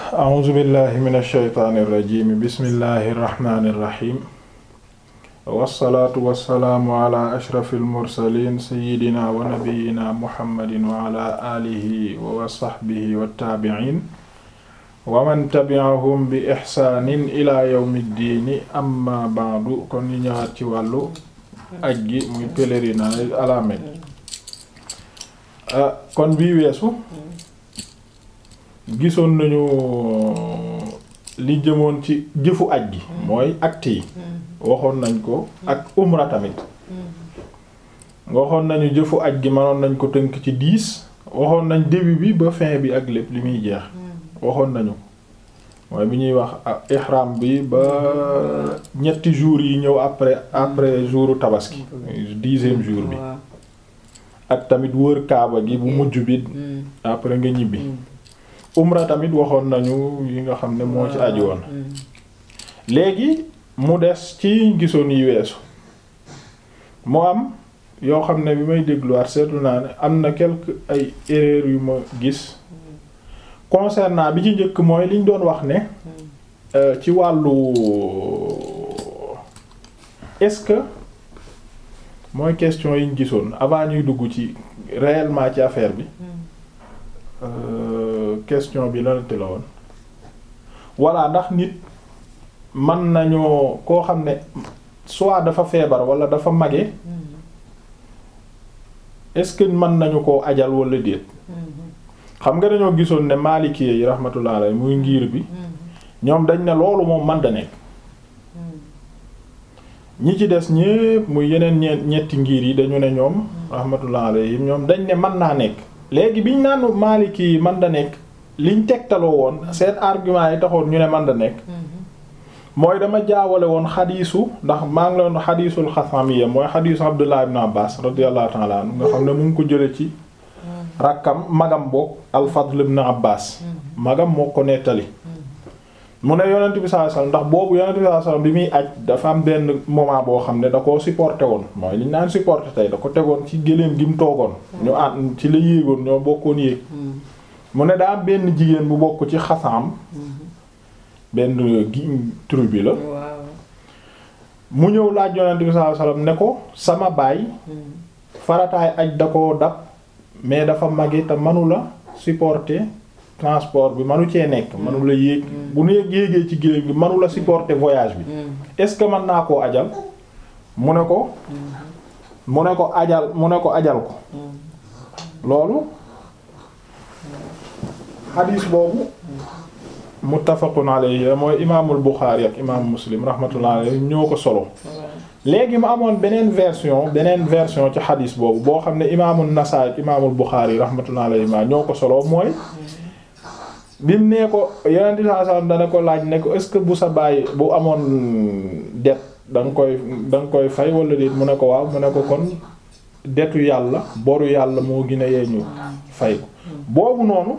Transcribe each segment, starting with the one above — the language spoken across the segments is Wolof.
a'uuzu billahi min ash-shaytaani irrajim bismillahi irrahmani irrahim wassalaatu wassalaamu ala ashrafi almursalin sayidina wa nabiyina muhammadin wa ala alihi wa sahbihi wattaabicin wa man tabi'ahum bi ixsaanin ila yawmi ddiini amma ba'du kon ñu ñëwaat ci wàllu aj gi muy pèlerinage à la Mecque kon bii weesu gisoon nañu li jëmoon ci jëfu aj gi mooy acte yi waxoon nañ ko ak umra tamit waxoon nañu jëfu aj gi mënoon nañ ko tënk ci dix waxoon nañ début bi ba fin bi ak lépp li muy jeex waxoon nañu mooy bi ñuy wax ihram bi ba ñetti jours yi ñëw après après jouru tabaski dixième jour bi ak tamit wër kaaba gi bu mujj bi après nga ñibbi umra tamit waxoon nañu yi nga xam ne moo ci aju woon léegi mu des ci gisoon yi weesu mu am yoo xam ne bi may dégluwaat seetlu naa ne am na quelques ay erreurs yu ma gis concernant bi ci njëkk mooy liñ doon wax ne ci wàllu est-ce que mooy question yiñ gisoon avant ñuy dugg ci réellement ci affaire bi question bi lan la woon voilà ndax nit mën nañoo koo xam ne soit dafa feebar wala dafa mage est-ce que mën nañu koo ajal wala déet xam nga dañoo gisoon ne Maliki yi rahmatullah alayhi muy ngir bi ñoom dañ ne loolu moom man da nekk ñi ci des ñépp muy yeneen ñe ñetti ngir yi dañu ne ñoom rahmatullah alayhim ñoom dañ ne mën naa nekk léegi biñ naan Maliki yi man da nekk liñ tegtaloo woon seen argument yi taxoon ñu ne man da nekk mooy dama jaawale woon xadiisu ndax maa ngi leen xadiisul xasamiya mooy xadiisu Abdullah ibn Abbas radiyallahu ta'ala anhu nga xam ne mu ngi ko jële ci rakkam magam boog al-Fadl ibn Abbas magam moo ko nettali mu ne yonent bi sallallahu alayhi wasallam ndax boobu yonent bi sallallahu alayhi wasallam bi muy aj dafa am benn moment boo xam ne da koo supporté woon mooy liñ naan supporté tey da ko tegoon ci gëléem gi mu toogoon ñu ànd ci la yéegoon ñoo bokkoon yéeg mu ne daa am benn jigéen bu bokk ci xasaam benn gi tribu la mu ñëw laaj yonent bi sallallahu alayhi wasallam ne ko sama baay farataay aj da ko dab mais dafa màgge te manula supporter transport bi manu cee nekk manula yéeg bu nu yéegee ci géléem gi manula supporter voyage bi est-ce que mën naa koo ajal mu ne ko mu ne ko ajal mu ne ko ajal ko loolu xadiis boobu muttafaqun alayhi mooy imaamul Buxaari ak imaamu Muslim rahmatullahi alayhi ñoo ko solo léegi mu amoon beneen version beneen version ci xadis boobu boo xam ne imaamul Nasaa'i ak imaamul Buxaari rahmatullahi alayhi ma ñoo ko solo mooy bi mu nee ko Yonent bi sallallahu alayhi wasallam dana ko laaj ne ko est-ce que bu sa baay bu amoon det da nga koy da nga koy fay wala déet mu ne ko waaw mu ne ko kon detu yàlla boru yàlla moo gën a yee ñu fay ko boobu noonu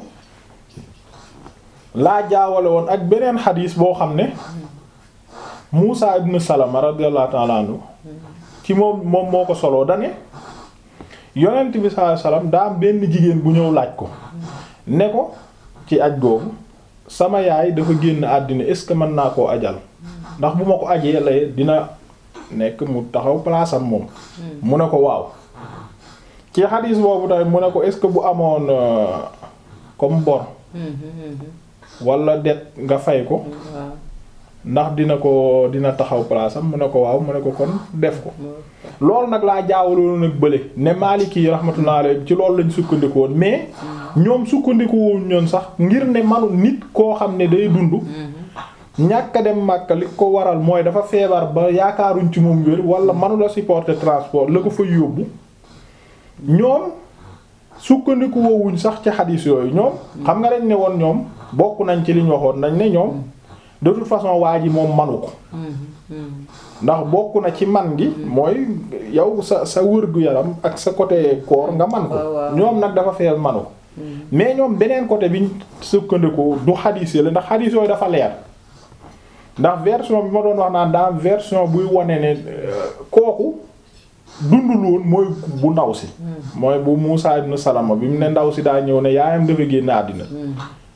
laa jaawale woon ak beneen xadis boo xam ne Muusa ibn Salama radiyallahu ta'ala anhu ci moom moom moo ko soloo dane yonent bi sallallahu alayhi wasallam daa am benn jigéen bu ñëw laaj ko ne ko ci aj googu sama yaay dafa génn àddina est-ce que mën naa koo ajal ndax bu ma ko ajee lay dina nekk mu taxaw place am moom mu ne ko waaw ci xadis boobu tamit mu ne ko est-ce que bu amoon comme bor wala det nga fay ko ndax dina ko dina taxaw place am mu ne ko waaw mu ne ko kon def ko loolu nag laa jaawaloon nag bële ne Maliki yi rahmatullah alayhi ci loolu lañ sukkandiku woon mais ñoom sukkandiku woon ñoon sax ngir ne manu nit koo xam ne day dund ñàkk a dem Makka li ko waral mooy dafa feebar ba yaakaaruñ ci moom wér wala manula supporter transport la ko fa yóbbu ñoom sukkandiku woowuñ sax ci xadiis yooyu ñoom xam nga dañ ne woon ñoom bokk nañ ci liñ waxoon nañ ne ñoom de toute façon waa ji moom manu ko ndax bokk na ci man gi mooy yow sa sa wërgu yaram ak sa côté corps nga man ko ñoom nag dafa feel manu ko mais ñoom beneen côté biñ sukkandiku du xadiis yi la ndax xadiis yooyu dafa leer ndax version bi ma doon wax naan dans version buy wane ne kooku dundul woon mooy bu ndaw si mooy bu Muusaa ibn Salama bi mu ne ndaw si daa ñëw ne yaayam dafa génn àddina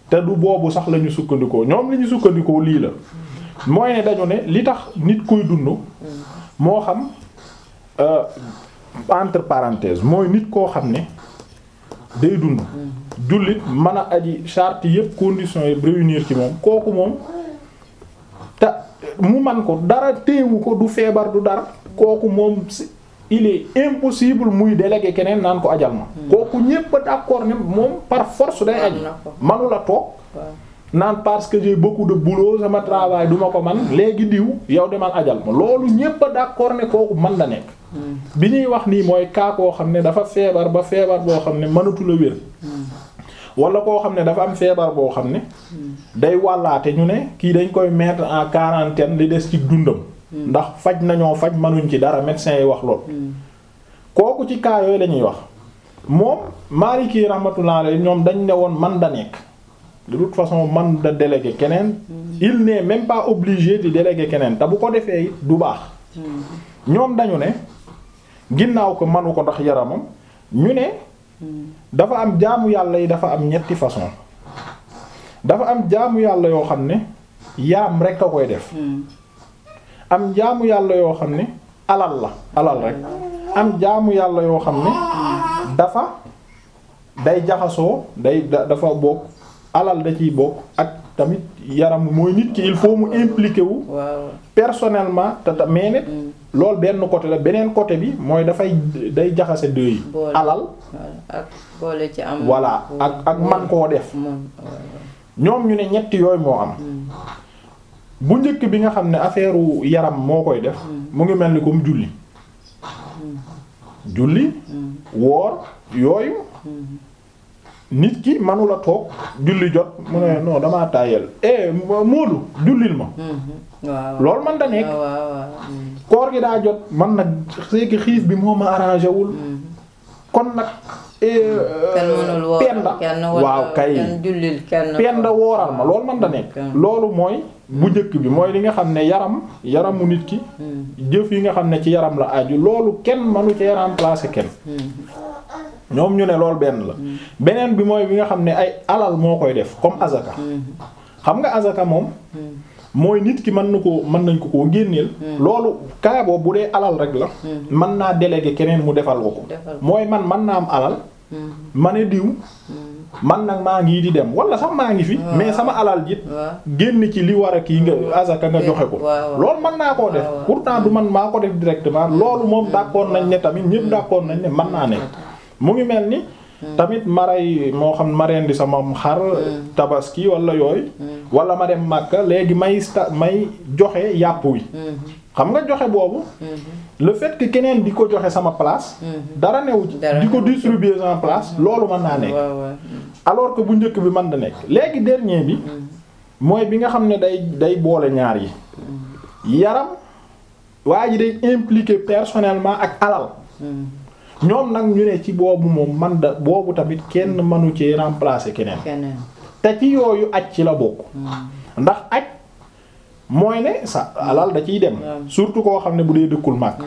te du boobu sax la ñu sukkandikoo ñoom li ñu sukkandikoo lii la mooy ne dañu ne li tax nit kuy dund moo xam euh, entre parenthèses mooy nit koo xam ne day dund jullit mën a aji charte yépp conditions yi réunir ci moom kooku moom te mu man ko dara téewu ko du feebar du dara kooku moom si- il est impossible muy déléguer keneen naan ko ajal ma kooku ñépp a d'accord ne moom par force day aji Am na ko. manula toog waaw naan parce que j'ai beaucoup de boulot sama travail duma ko man léegi diw yow demal ajal ma loolu ñépp a d'accord ne kooku man la nekk bi ñuy wax nii mooy kaa koo xam ne dafa feebar ba feebar boo xam ne mënatu la wér wala koo xam ne dafa am feebar boo xam ne day wàllaate ñu ne kii dañ koy mettre en quarantaine li des ci dundam ndax faj nañoo faj mënuñ ci dara médecin yi wax lool kooku ci cas yooyu lañuy wax moom Maliki rahmatullah alayhi ñoom dañ ne woon man da nekk de toute façon man da déléguer keneen il n'est même pas obligé di déléguer keneen te bu ko defee it du baax ñoom dañu ne ginnaaw ko manu ko ndax yaramam ñu ne dafa am jaamu yàlla yi dafa am ñetti façon dafa am jaamu yàlla yoo xam ne yaram rek a koy def am jaamu yàlla yoo xam ne alal la alal rek am jaamu yàlla yoo xam ne dafa day jaxasoo day da- dafa bokk alal da ciy bokk ak tamit yaram mooy nit ki il faut mu impliqué wu waaw personnellement te ta mais nit loolu benn côté la beneen côté bi mooy dafay day jaxase deux yi Boole. alal voilà ak boole ci am voilà ak ak man koo def moom waaw ñoom ñu ne ñetti yooyu moo am bu njëkk bi nga xam ne affaire yaram moo koy def mu ngi mel ni comme julli julli woor yooyu nit ki manula toog julli jot mu ne non damaa tàyyel eh Moodu jullil ma waaw loolu man da nekk waaw waaw waaw koor gi daa jot man nag c'est que xiif bi moo ma arrangé wul kon nag eh, kenn mënul woor penda kenn wala waaw kay kenn jullil kenn penda wooral ma loolu man da nekk Kenn. loolu mooy bu njëkk bi mooy li nga xam ne yaram yaramu nit ki jëf yi nga xam ne ci yaram la aju loolu kenn manu ci remplacer kenn ñoom ñu ne loolu benn la beneen bi mooy bi nga xam ne ay alal moo koy def comme azaka xam nga azaka moom mooy nit ki mën na ko mën nañ ko koo génneel loolu kaa boobu bu dee alal rek la mën naa déléguer keneen mu defal ko ko Defal ko. mooy man mën naa am alal ma ne diw man nag maa ngi di dem wala sax maa ngi fi mais sama alal jit waaw génn ci li war a kii nga azaka nga joxe ko waaw, waaw. loolu mën naa koo def waaw, waaw. pourtant du man maa ko def directement loolu moom d'accord nañ ne tamit ñëpp d'accord nañ ne mën naa nekk mu ngi mel ni tamit maray moo xam ma rendi sama xar tabaski wala yooyu wala ma dem Makka léegi may sta may joxe yàpp wi xam nga joxe boobu le fait que keneen di ko joxe sama place dara newu ci Dara di ko newu ci. distribuer sama place loolu mën naa nekk waaw waaw alors que bu njëkk bi mën da nekk léegi dernier bi mooy bi nga xam ne day day boole ñaar yi yaram waa ji day impliqué personnellement ak alal ñoom nag ñu ne ci boobu moom man da boobu tamit kenn mënu ci remplacer keneen keneen te ci yooyu aj ci la bokk ndax aj mooy ne sa alal da ciy dem waaw. surtout koo xam ne bu dee dëkkul màkk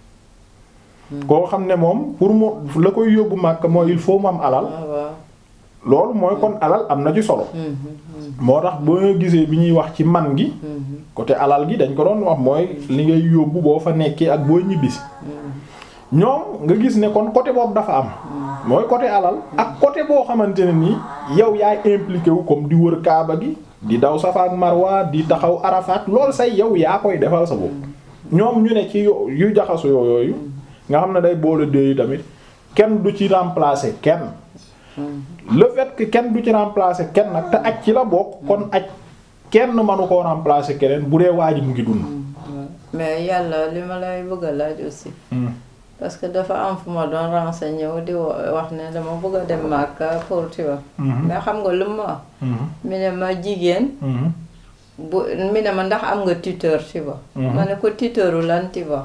koo xam ne moom pour mu la koy yóbbu màkk mooy il faut mu am alal waaw waaw loolu mooy kon alal am na ci solo moo tax boo gisee bi ñuy wax ci man gi côté alal gi dañ ko doon wax mooy li ngay yóbbu boo fa nekkee ak boo ñibbisi ñoom nga gis ne kon côté boobu dafa am mooy côté alal ak côté boo xamante ne nii yow yaay impliqué wu comme di wër kaaba gi di daw Safa ak Marwa di taxaw Arafat loolu say yow yaa koy defal sa bopp ñoom ñu ne ci yo- yu jaxasu yooyu nga xam ne day boole deux yi tamit kenn du ci remplacer kenn le fait que kenn du ci remplacer kenn nag te aj ci la bokk kon aj kenn mënu koo remplacer keneen bu dee waa ji mu ngi dund. mais yàlla li ma lay bëgg a laaj aussi parce que dafa am fu ma doon renseigné wu di wa- wax ne dama bëgg a dem Makka pour tu vois mais xam nga lu ma wax mi ne ma jigéen bu mi ne ma ndax am nga tuteur tu vois ma ne ko tuteuru lan tu vois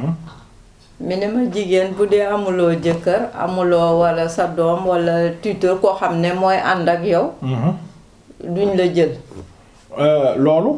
mi ne ma jigéen bu dee amuloo jëkkër amuloo wala sa doom wala tuteur koo xam ne mooy ànd ak yow duñ la jël loolu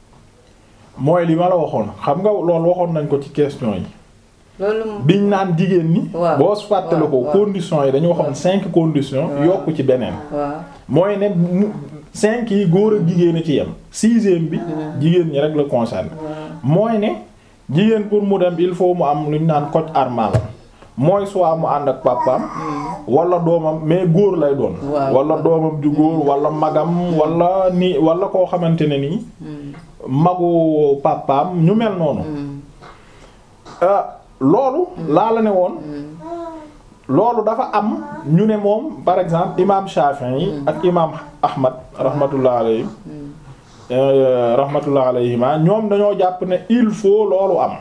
mooy li ma la waxoon xam nga loolu waxoon nañ ko ci question yi loolu mu- biñ naan jigéen ñi. waaw boo fàttale ko waaw, waaw. conditions yi dañu waxoon cinq conditions. waaw. yokk ci beneen. waaw mooy ne mu cinq yi góor ak jigéen a ci yem sixième bi jigéen ñi rek la concerne mooy ne jigéen pour mu dem il faut mu am lu ñu naan coc armal mooy soit mu ànd ak papaam wala doomam mais góor lay doon Waaw. wala doomam ju góor wala magam wala ni wala koo xamante ne nii magu papaam ñu mel noonu ah, loolu laa la ne woon loolu dafa am ñu ne moom par exemple imam Shafi'i yi ak imam Ahmad rahmatullah alayhi euh, rahmatullah alayhima ñoom dañoo jàpp ne il faut loolu am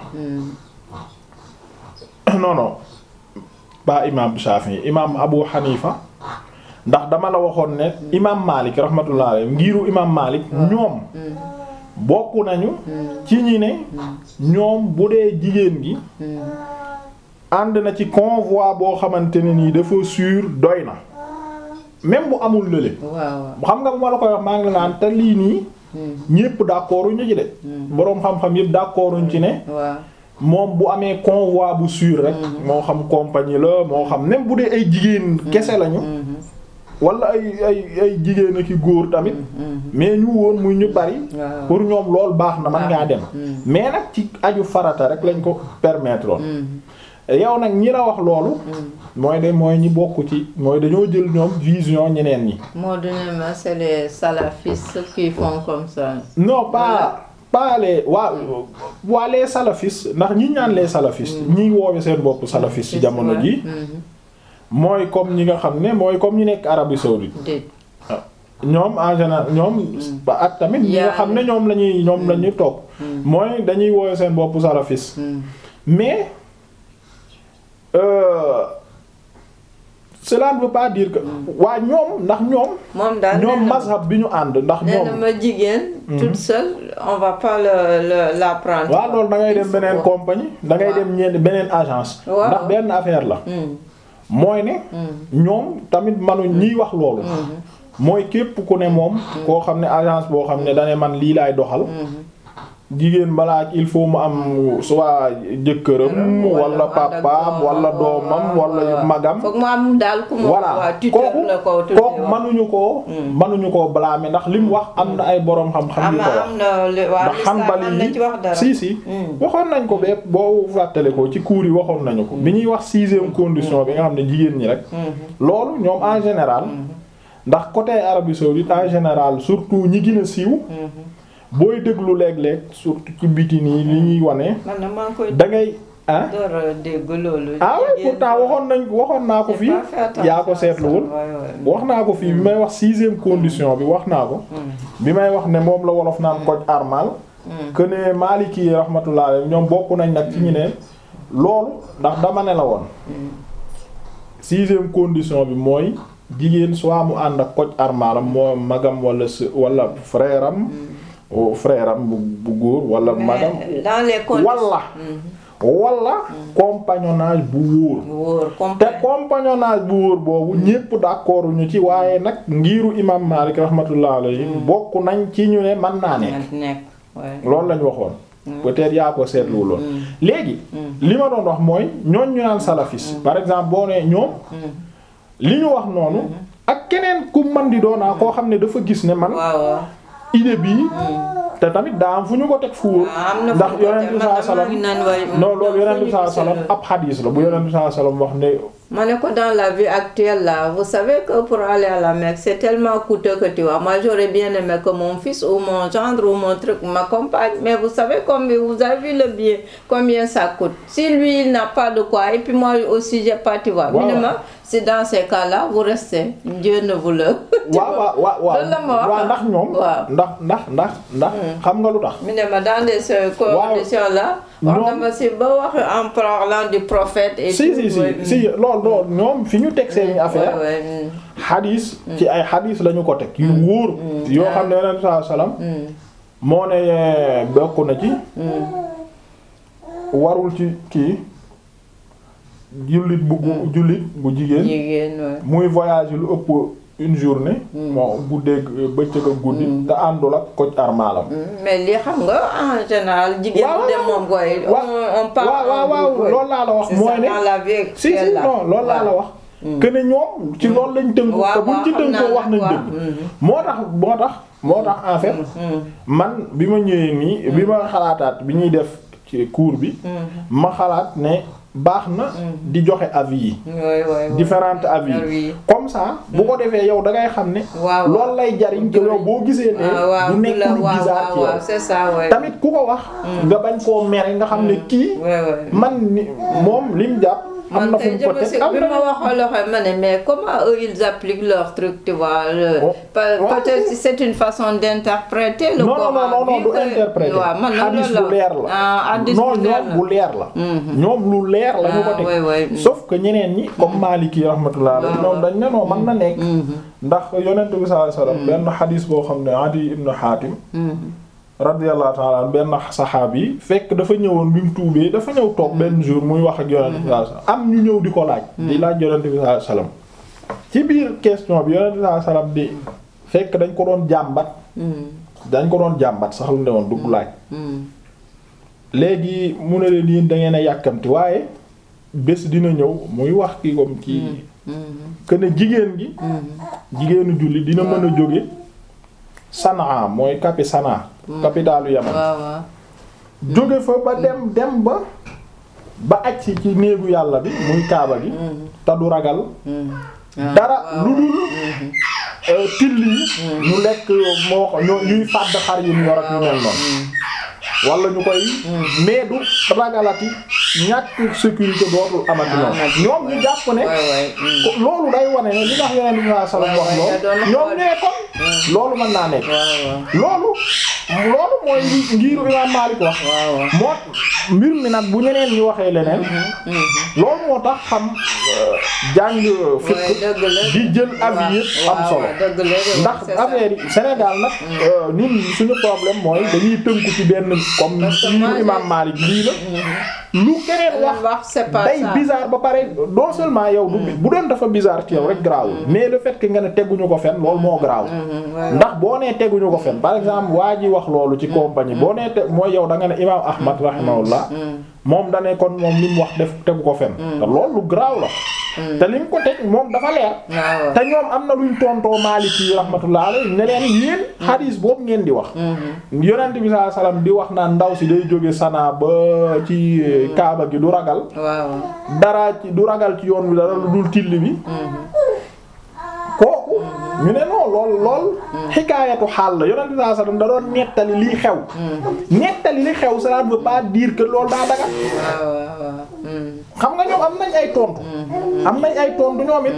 non non pas imam Shafi'i imam Abu Hanifa ndax dama la waxoon ne imam Malik rahmatullah alayhi ngiru imam Malik ñoom bokk nañu ci ñi ne ñoom bu dee jigéen gi ànd na ci convoi boo xamante ne nii dafa sûr doy na même bu amul lële waaw xam nga bu ma la koy wax maa ngi la naan te lii nii ñépp d'accord ñu ci de boroom xam-xam yépp d'accord ci ne waaw moom bu amee convoi bu sûr rek moo xam compagnie la moo xam même bu dee ay jigéen kese lañu wala ay ay ay jigéen ak i góor tamit mais ñu woon muy ñu bari waaw pour ñoom lool baax na man ngaa dem mais nag ci aju farata rek lañ ko permettre woon yow nag ñi la wax loolu mooy de mooy ñi bokk ci mooy dañoo jël ñoom vision ñeneen ñi moo dune ma c'est les salafistes qui font comme ça non pas pas les waa waa les salafistes ndax ñi ñaan les salafistes ñi woowe seen bopp salafistes ci jamono ji mooy comme ñi nga xam ne mooy comme ñi nekk Arabie saoudite déet ñoom en général ñoom ba ak tamit ñi nga xam ne ñoom lañuy ñoom la ñuy topp mooy dañuy woowe seen bopp salafistes mais euh, cela ne veut pas dire que waa ñoom ndax ñoom moom daal ñoom nee na- mazhab bi ñu ànd ndax nee na ñoom ma jigéen toute seule on va pas le le la prendre waaw loolu da ngay dem beneen Waaw. compagnie da ngay Waaw. dem ñeen beneen agence Waaw. ndax benn affaire la Hmm, mooy ne hmm, ñoom tamit manuñ ñiy wax loolu mooy képp ku ne moom koo xam ne agence boo xam ne dane man lii laay doxal hmm. jigéen balaa il faut mu am soit jëkkëram Wala wala mu ànd ak papaam doomam, wala doomam wala wala- magam foog mu am daal ku mu voilà waa tuteur kooku la ko tuddee kooku woon. mënuñu koo mënuñu koo blâmer ndax li mu wax am na ay boroom xam-xam am yu ko wax am na li waa ndax l'islam Hanbali am na ci wax dara si si Hmm. waxoon nañ ko bépp boo fàttale ko ci cours yi waxoon nañu ko bi ñuy wax sixième condition bi nga xam ne jigéen ñi rek Mhm. loolu ñoom en général ndax côté Arabie saoudite en général surtout ñi gën a siiw Mhm. booy déglu léeg-léeg surtout ci biti nii li ñuy wane man na maa ngi koy da ngay ah door a dégg loolu. ah oui jigéen pourtant waxoon nañ waxoon naa ko J'ai fii pas fait attention yaa ko à ça, seetluwul ouais, ouais. wax naa ko fii bi may wax sixième condition bi wax naa ko bi may wax ne moom la wolof naan koj armal que ne Maliki yi rahmatullah alayhi ñoom bokk nañ nag ci ñu ne loolu ndax dama ne la woon sixième condition bi mooy jigéen soit mu ànd ak koj armalam moo magam wala s wala frère am o frère am bu bu góor wala magam Mais dans les conditions. wala wala compagnonnage bu wóor wóor te complet. compagnonnage bu wóor boobu ñépp d'accord ñu ci waaye nag ngiru imam Malik rahmatullah alayhi bokk nañ ci ñu ne mën naa ne nekk nekk ouais. loolu lañ waxoon peut-être yaa ko seetlu lool léegi li ma doon wax mooy ñooñ ñu naan salafis par exemple boo nee ñoom li ñu wax noonu ak keneen ku man di doonaa koo xam ne dafa gis ne man waaw waaw. idée bii te tamit daa am fu ñu ko teg fu wóor Ah, am na fu ndax ñu ko yonent teg. bi Man sallallahu alayhi damaa ngi naan waaye, wasallam non loolu fu yonent bi ñu sallallahu alayhi wasallam gisee ab xadiis la bu yonent bi sallallahu alayhi wasallam wax ne Ma ne ko dans la vie actuelle là, vous savez que pour aller à la Mecque, c'est tellement coûteux que tu vois. Moi, j'aurais bien aimé que mon fils ou mon gendre ou mon truc m'accompagne. Mais vous savez combien, vous avez vu le billet, combien ça coûte. Si lui, il n'a pas de quoi, et puis moi aussi, j'ai pas, tu vois. Waaw. Minimum, c'est dans ces cas-là, vous restez. Dieu ne vous le... tu waaw vois. waaw waaw Loolu la ma wax. waaw ndax ñoom Waaw. ndax ndax ndax ndax xam nga lu tax Minimum, dans des euh, conditions là, on Non. a aussi beau wax en parlant du prophète et si tout. si si ouais, si loolu loolu ñoom fi ñu teg seeni affaire ouais, ouais, mm. xadiis ci ay xadiis lañu ko teg yu wóor yoo xam ne yonent bi sallallahu alayhi wasallam Mm. moo ne bokk na ci warul ci kii jullit bu gu- jullit bu jigéen jigéen ouais. muy voyage lu ëpp une journée bon guddeeg bëccëg ak guddi te àndul ak koc armalam mais li xam nga en général jigéen waaw bu dem moom koy on on parle waaw waaw en waaw groupe, loolu laa la wax c'est mooy ça, ne dans la vie si si actuelle là. non loolu laa la Waaw. wax que ne ñoom ci loolu lañ tënku te buñ ci tënkoo wax nañ dëgg moo tax moo tax moo tax en fait man bi ma ñëwee nii bi ma xalaataat bi ñuy def ci cours bi ma xalaat ne baax na di joxe avis yi différents avis yi comme ça bu ko defee yow da ngay xam ne loolu lay jariñ que yow boo gisee ne du nekk lu bizarre ci yow c'est ça tamit ku ko wax nga bañ koo mere nga xam ne kii man ni moom lim jàpp am na fu mu ko teg am bi ma waxoon loxo ma ne mais comment eux ils appliquent leur truc tu vois le peut-être c'est une façon d'interpréter le non non non non du interpréter waaw man hadis bu leer la non ñoom bu leer la ñoom lu leer la ñu ko teg sauf que ñeneen ñi comme Maliki rahmatullah ñoom dañ ne non mën na nekk ndax yonent bi sallallahu alayhi wasallam benn hadis boo xam ne Adi ibn Hatim radiyallahu ta'ala benn saxaab yi fekk dafa ñëwoon bi mu tuubee dafa ñëw toog benn jour muy wax ak yonent bi sallallahu alayhi wasallam am ñu ñëw di ko laaj di laaj yonent bi sallallahu alayhi wasallam ci biir question bi yonent bi sallallahu alayhi wasallam di fekk dañ ko doon jàmbat dañ ko doon jàmbat sax lu ne woon dugg laaj léegi mu ne leen yéen da ngeen a yàkkamti waaye bés dina ñëw muy wax ki comme kii que ne jigéen gi jigéenu julli dina mën a jóge Sanaa mooy capi Sanaa capitalu Yaman jóge fa ba dem dem ba ba agsi ci néegu yàlla bi muy kaaba gi te du ragal dara lu dul till yi ñu lekk moo ko ñuy fàdd xar yi ñu yor ak ñu mel noonu wala ñu koy mais du ragalati ñàkk sécurité dootul amati noonu ñoom ñu jàpp ne loolu day wane ne li tax yeneen bi sallallahu alayhi wasallam wax loolu ñoom nee kon loolu mën naa nekk loolu loolu mooy ngiiru Imaam Maalik wax moo mbir mi nag bu ñeneen ñi waxee leneen loolu moo tax xam jàng fiqh di jël avis yëpp am solo ndax affaire yi Sénégal nag ñun suñu problème mooy dañuy tënku ci benn comme ngiiru Imaam Maalik lii la lu keneen wax day bizarre ba pare non seulement yow du bu doon dafa bizarre ci yow rek garaawul mais le fait que nga ne teguñu ko fen loolu moo garaaw ndax boo nee teguñu ko fen par exemple waa ji wax loolu ci compagnie boo nee te mooy yow da nga ne imaam Ahmad rahimahullah moom da ne kon moom li mu wax def tegu ko fen te loolu lu garaaw la te li mu ko teg moom dafa leer te ñoom am na luñ tontoo Maliki rahmatullah alayhi ne leen yéen xadiis boobu ngeen di wax yonent bi sallallahu alayhi wasallam di wax naan ndaw si day jóge Sanaa ba ci Kaaba gi du ragal dara ci du ragal ci yoon bi dara lu dul till bi kooku ñu ne non lool lool xikaayatu xaal la yonent bi sallallahu alayhi wasallam da doon nettali liy xew nettali li xew ça ne veut pas dire que loolu daa dagal xam nga ñoom am nañ ay tontu am nañ ay tontu ñoom it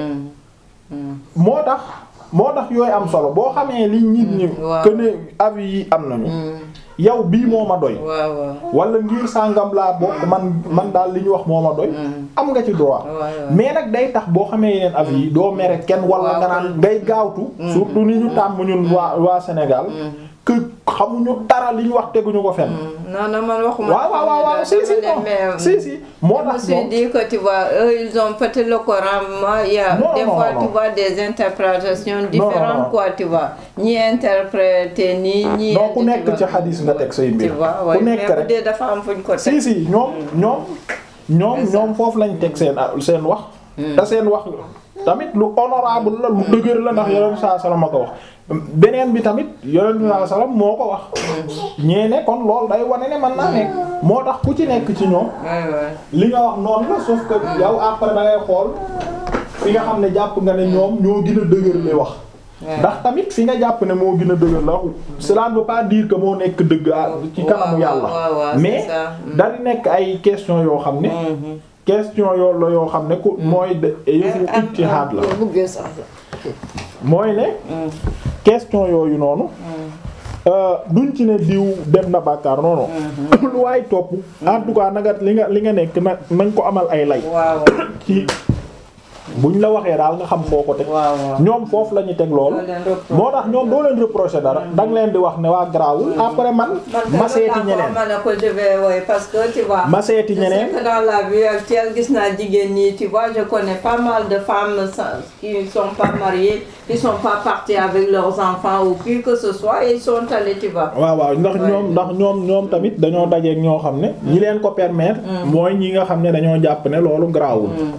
moo tax moo tax yooyu am solo boo xamee li nit ñi que ne avis yi am nañu yow bii moo ma doy wala ngir sàngam laa bokk man man daal li ñu wax moo ma doy am nga ci droit mais nag day tax boo xamee yeneen avis yi doo mere kenn wala nga naan ngay gaawtu surtout ni ñu tàmm ñun waa waa Sénégal que xamuñu dara li ñu wax teguñu ko fenn. non non man waxuma. waaw waaw waaw si si si si. moo tax je me suis dit que tu vois eux ils ont peut-être le Coran moi il y a Non, des non, fois non, tu non. vois des interprétations différentes non. quoi tu vois ñi interpréter nii ñi. non ku nekk ci xadis nga teg say tu mbir vois ku ouais, nekk mais bu rek dee dafa am fuñ ko si teg. si ñoom ñoom ñoom C'est ça. ñoom foofu lañ teg seen seen wax te seen wax tamit lu honorable la lu dëgër la ndax yonent saa salaam a ko wax beneen bi tamit yonent saa salaam moo ko wax ñee ne kon loolu day wane ne mën naa nekk moo tax ku ci nekk ci ñoom Ouais, ouais. li nga wax noonu la sauf que yow après da ngay xool fi nga xam ne jàpp nga ne ñoom ñoo gën a dëgër li wax Ouais. ndax tamit fi nga jàpp ne moo gën a dëgër la cela ne veut pas dire que moo nekk dëgg ah, ci kanamu waaw, yàlla waaw, waaw, c'est mais ça. Mm. da di nekk ay question yoo xam ne Mhm. question yoo la yoo xam ne ku mooy de yëfu Am- am- ijtihaad la bu buggee sax la. mooy ne Mm. question yooyu noonu euh, duñ ci ne diw dem na bàkkaar noonu lu waay topp en tout cas na nga li nga li nga nekk na nañ ko amal ay lay waaw ci buñ la waxee daal nga xam foo ko teg waaw waaw. ñoom foofu la ñu teg loolu Doo leen reprocher. moo tax ñoom doo leen reprocher dara danga leen di wax ne waa garaawul après man ma seeti ñeneen ma ne ko je vais oui parce que tu vois. ma seeti je sais ñeneen que dans la vie actuelle gis naa jigéen ñi tu vois je connais pas mal de femmes sans- qui ne sont pas mariées qui sont pas parties avec leurs enfants ou qui que ce soit et ils sont allés tu vois. waaw waaw ndax ñoom ndax ñoom ñoom tamit dañoo dajeek ñoo xam ne ñi leen ko permettre mooy ñi nga xam ne dañoo jàpp ne loolu garaawul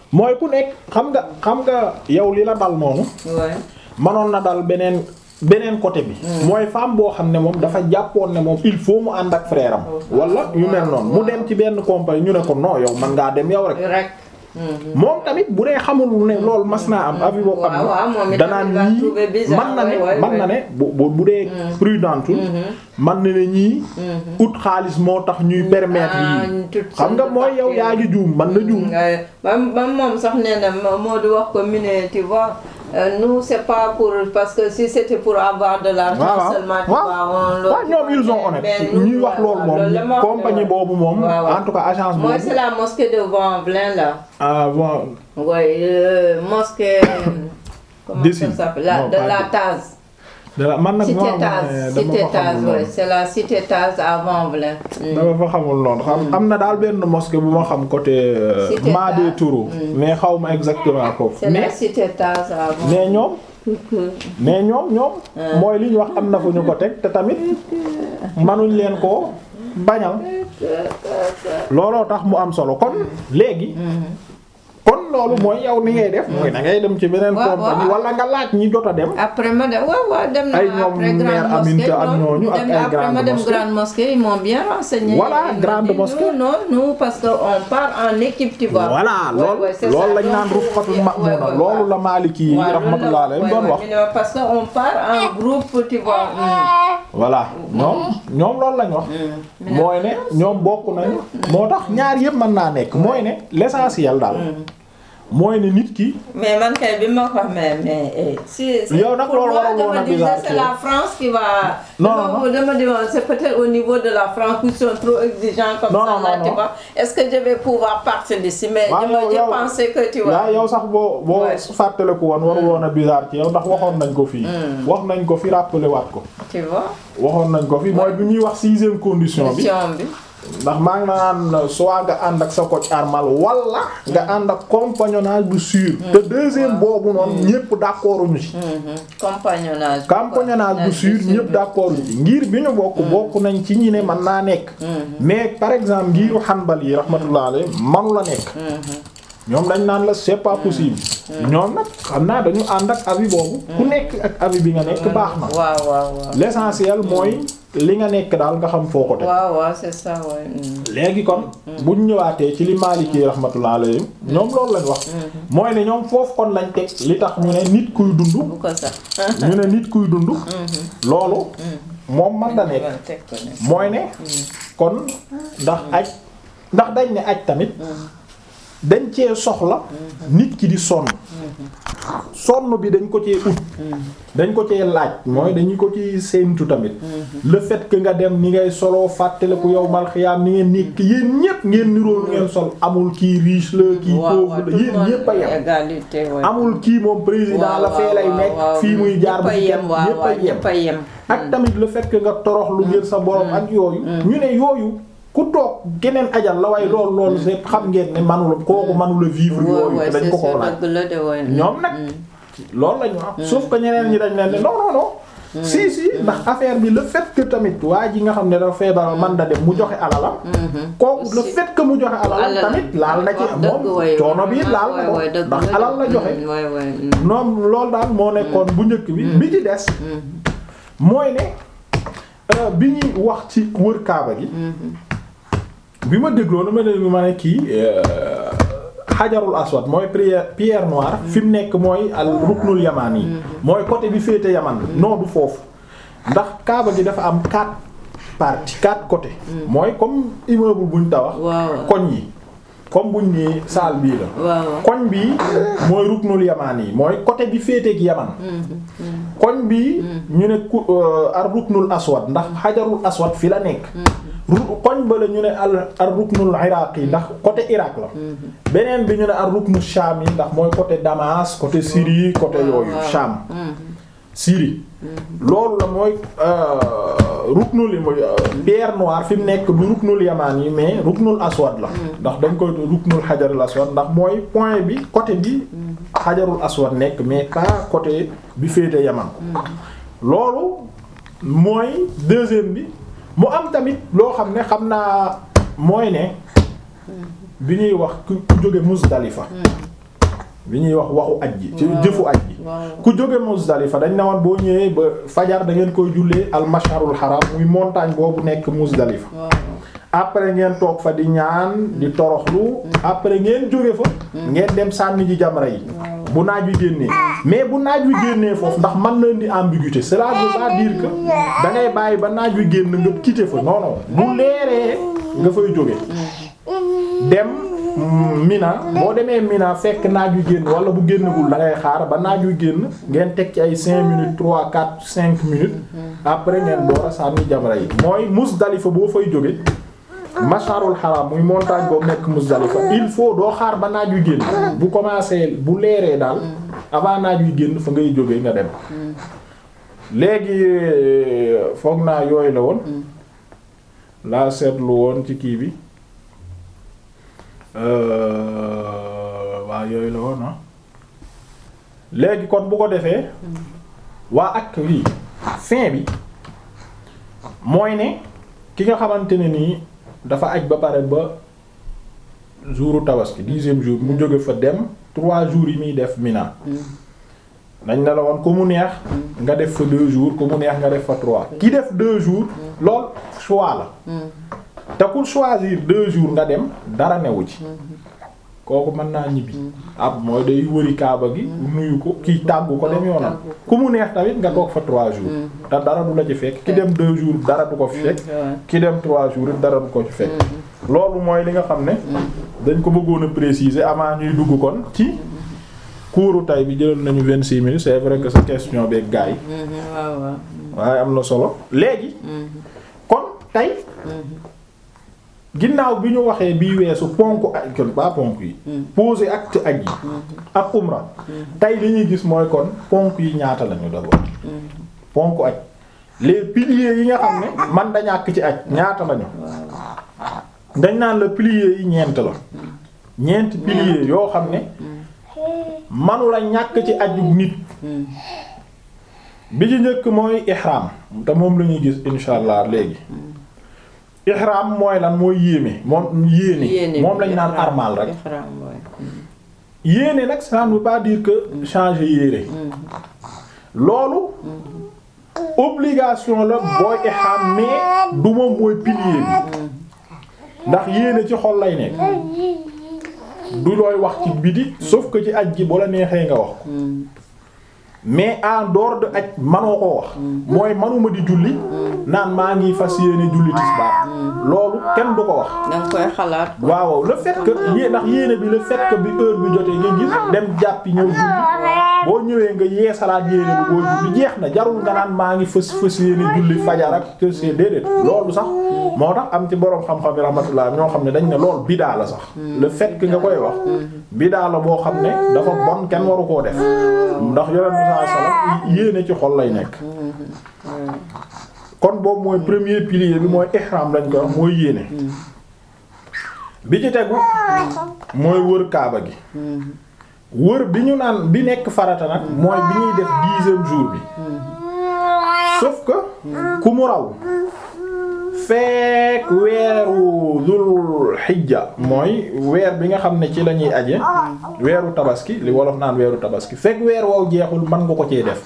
mooy ku nekk xam nga xam nga yow li la dal noonu ouais manoon na dal beneen beneen côté bi mooy femme boo xam ne moom dafa jàppoon ne moom il faut mu ànd ak frère am wala yu mel noonu mu dem ci benn compagnie ñu ne ko non yow man ngaa dem yow rek rek. Mhm. moom tamit bu dee xamul ne loolu mas naa am avis boobu am waaw waaw moom na itam danaan il va ñii trouver bizarre, man na ne ouais, ouais, man na ne bu bu bu dee prudentul man na ne ñii ut xaalis moo tax ñuy permettre Ah, yii toute xam nga sorte de mooy yow parties. yaa ngi juum man na juum Ouais. ba ba moom sax nee na moo moo di wax ko mu ne tu vois euh, nous c'est pas pour parce que si c'était pour avoir de l'argent waaw waaw seulement tu waaw vois on le- waaw ñoom ils ont honnête mais nous, ñuy wax loolu voilà, loolu la moom ma wax compagnie ne boobu moom waaw, waaw. en tout cas agence moi boobu c'est la mosquée de Vanvelin là ah bon ouais euh, mosquée comment Dessine. ça s'appelle la Non, de pas la de- Taz dara man nag cité moo Taz dama cité fa Taz xamul ouais noonu c'est la cité Taz à Vanvelin Mm. dama fa xamul noonu xam am na daal benn mosquée bu ma xam côté euh, Cité Madé Taz. Tourou mais xaw ma exactement foofu c'est la mais cité Taz à Vanvelin mais ñoom mais ñoom ñoom mooy li ñu wax am na fu ñu ko teg te tamit manuñ leen ko bañal looloo tax mu am solo kon léegi kon loolu mooy yow ni ngay def mooy da ngay dem ci beneen Waaw, compagnie waaw. wala nga laaj ñi jot a dem après ma dem waaw waaw dem na Ay ñoom après mère grande mosquée Aminta ak non, ñooñu ak dem- ay après grande ma dem mosquée. grande mosquée ils m'ont bien renseigné Voilà, Ils m'ont grande dit, mosquée. non non nous parce que on part en équipe tu vois voilà Ouais, loolu ouais, c'est loolu ça. lañ Donc, naan rufqatul ouais, ma'muna ouais, loolu ouais. la Maliki yi Ouais, loolu la- rahmatullah alayhi ouais, doon ouais, wax ñu ne ma parce que on part en groupe tu vois mm. voilà ñoom ñoom loolu lañ wax mooy ne ñoom bokk nañu moo tax ñaar yëpp mën naa nekk mooy ne l'essentiel daal mooy ne nit ki mais man kay bi ma ko mais mais eh, si si- Yow nag pour loolu moi, waroon woon dama a disais, bizarre c'est ci la yow. France qui va Non, dama- non, non. dama di woon c'est peut-être au niveau de la France qui sont trop exigeants comme Non, ça non, là non, tu non. vois est-ce que je vais pouvoir partir d'ici mais Waaw, je me- yow- je yow- pensais que tu vois yaa yow sax boo boo Ouais. fàttaliku woon waru woon a bizarre ci yow ndax waxoon nañ ko fii wax nañ ko fi rappelé waat ko tu vois waxoon nañ ko fi mooy bi ñuy wax sixième condition bi mission bi ndax maa ngi naan soit nga ànd ak sa coach armal wala nga ànd ak compagnonnage bu sûr te deuxième boobu noonu ñépp d'accord ñu ci Mhm. compagnonnage compagnonnage bu sûr ñépp d'accord ñu ci ngir bi ñu bokk bokk nañ ci ñi ne mën naa nekk mais par exemple ngiru Hanbal yi rahmatullah alayhi manu la nekk ñoom dañ naan la c'est pas possible ñoom nag xam naa dañu ànd ak avis boobu ku nekk ak avis bi nga nekk baax na waaw waaw waaw l'essentiel mooy li nga nekk daal nga xam foo ko teg waaw waaw c'est ça ouais. mm. léegi kon buñ ñëwaatee ci li Maliki rahmatullah alayhi ñoom loolu lañ wax mooy ne ñoom foofu kon lañ teg li tax ñu ne nit kuy dund bu ko sax ñu ne nit kuy dund loolu moom man da nekk teg ko ne mooy ne kon ndax aj ndax dañ ne aj tamit dañ cee soxla nit ki di sonn sonn bi dañ ko cee ut dañ ko cee laaj mooy dañu ko ci séentu tamit le fait que nga dem ni ngay soloo fàttaliku yow mal xiyaam ni ngeen nekk yéen ñépp ngeen niroo lu ngeen sol amul kii riche la kii waaw waaw pauvre tout la le yéen monde ñépp a yem égalité ouais. amul kii moom président la fee lay nekk fii muy jaar bu ñëpp a ci yem kenn waaw ñépp a waaw yem ñëpp a yem ak tamit le fait que nga torox lu ngir sa borom ak yooyu ñu ne yooyu ku toog geneen ajal la waaye loolu loolu c'est xam ngeen ne manula kooku manula vivre Ouais, yooyu ouais, te dañ c'est ko ko sûr, laaj dëgg la de ouais. ñoom nag loolu la ñu wax sauf que ñeneen ñi dañ leen ne non non non si si ndax affaire bi le fait que tamit waa ji nga xam ne dafa feebar man da dem mu joxe alalam kooku le Aussi. fait que mu joxe alalam Alal. tamit laal na ci Wax dëgg, moom ouais, coono ouais, bi ouais, laal na ko ouais, dëgg ndax la de. alal la joxe Mm, ouais, ouais, mm. noom loolu daal moo nekkoon bu njëkk bi bi ci des mooy ne euh, bi ñuy wax ci wër kaaba gi bi ma dégloo dama déglu ma ne kii euh, xajarul aswad mooy pierre pierre noire fi mu nekk mooy al ruknul yamaan yi mooy côté bi féete yaman noo du foofu ndax kaaba gi dafa am quatre parties quatre côtés mooy comme immeuble buñ tabax waaw koñ yi comme buñ nii salle bii la waaw koñ bi mooy ruknul yamaan yi mooy côté bi féeteeg yaman koñ bi ñu ne ku ar ruknul aswad ndax xajarul aswad fi la nekk ru- koñ ba la ñu ne al ar ruknul iraq yi ndax côté Irak la beneen bi ñu ne ar ruknul Sham yi ndax mooy côté Damas côté Syrie côté yooyu waaw. Sham Syrie loolu la mooy ruknul yi mooy pierre noire fi mu nekk du ruknul yamaan yi mais ruknul aswad la ndax dañ koy ruknul xajarul aswad ndax mooy point bi côté bi xajarul aswad nekk mais pas côté bi féete yaman loolu mooy deuxième bi mu am tamit loo xam ne xam naa mooy ne bi ñuy wax ku ku jóge Muzdalifa bi ñuy wax waxu aj ji ci Waaw. jëfu aj ji waaw ku jóge Muzdalifa dañ ne woon boo ñëwee ba fajar da ngeen koy jullee al masharul haram muy montagne boobu nekk Muzdalifa waaw après ngeen toog fa di ñaan di toroxlu après ngeen jóge fa ngeen dem sànni ji jamra yi bu naaj wi génnee mais bu naaj wi génnee foofu ndax mën na indi ambiguïté cela veut pas dire que da ngay bàyyi ba naaj wi génn nga quitter fa non non bu leeree nga fay jóge dem mm, Mina boo demee Mina fekk naaj wi génn wala bu génnagul da ngay xaar ba naaj wi génn ngeen teg ci ay 5 minutes 3 4 5 minutes après ngeen door a sànni jamra yi mooy Muzdalifa boo fay jóge masharul haram muy montagne boobu nekk Muzdalifa il faut doo xaar ba naaj wi génn bu commencé bu leeree daal avant naaj wi génn fa ngay jóge nga dem léegi foog naa yooyu la woon laa seetlu woon ci kii bi waa yooyu la woon ah léegi kon bu ko defee waa ak lii fin bi mooy ne ki nga xamante ne nii dafa aj ba pare ba jouru tabaski dixième jour mu jóge fa dem trois jours yi muy def Mina dañ ne la woon ku mu neex nga def fa deux jours ku mu neex nga def fa trois ki def deux jours lool choix la te ku choisir deux jours nga dem dara newu ci kooku mën naa ñibbi ab mooy day wëri kaaba gi nuyu ko kii tàggu ko dem yoonam ku mu neex tamit nga toog fa trois jours te dara du la ci fekk ki dem deux jours dara du ko fi fekk ki dem trois jours it dara du ko ci fekk loolu mooy li nga xam ne dañ ko bëggoon a préciser avant ñuy dugg kon ci kuuru tay bi jëlal nañu vingt-six minutes c'est vrai que sa question beeg gars yi waaw waaw waaye am na solo léegi kon tey ginnaaw bi ñu waxee bii weesu ponk aj kon ba ponk yi poser acte aj yi ak umra tey li ñuy gis mooy kon ponk yi ñaata lañu d'abord ponk aj les piliers yi nga xam ne man da ñàkk ci aj ñaata lañu dañ naan la piliers yi ñeent la ñeent piliers yoo xam ne manu la ñàkk ci aju nit bi ci njëkk mooy ihram te moom la ñuy gis insha allah léegi ihram mooy lan mooy yéeme moom yéene moom lañ naan armal rek yéene nag ça ne veut pas dire que changer yére loolu obligation la booy ihram mais du moom mooy pilier bi ndax yéene ci xol lay nekk du looy wax ci biti sauf que ci aj gi bu la neexee nga wax ko mais en dehors de aj manoo koo wax mooy manuma di julli naan maa ngi fas yéene julli tisbaar loolu kenn du ko wax danga koy xalaat waaw le fait que yé ndax yéene bi le fait que bi heure bi jotee nga gis dem jàppi ñëw julli boo ñëwee nga yee salaat yéene bi boo julli jeex na jarul nga naan maa ngi fës fës yéene julli fajar ak te c'est déedéet loolu sax moo tax am ci boroom xam-xam yi rahmatullah ñoo xam ne dañ ne lool bidaa la sax le fait que nga koy wax bidaa la boo xam ne dafa bon kenn waru koo def ndax yonent bi sallallahu alayhi wasallam yéene ci xol lay nekk kon boobu mooy premier pilier bi mooy ihram lañ koy wax mooy yéene bi ci tegu mooy wër kaaba gi wër bi ñu naan bi nekk farata nag mooy bi ñuy def dixième jour bi sauf que ku mu raw fekk weeru dul xijja mooy weer bi nga xam ne ci la ñuy aje weeru tabaski li wolof naan weeru tabaski fekk weer wow jeexul mën nga ko cee def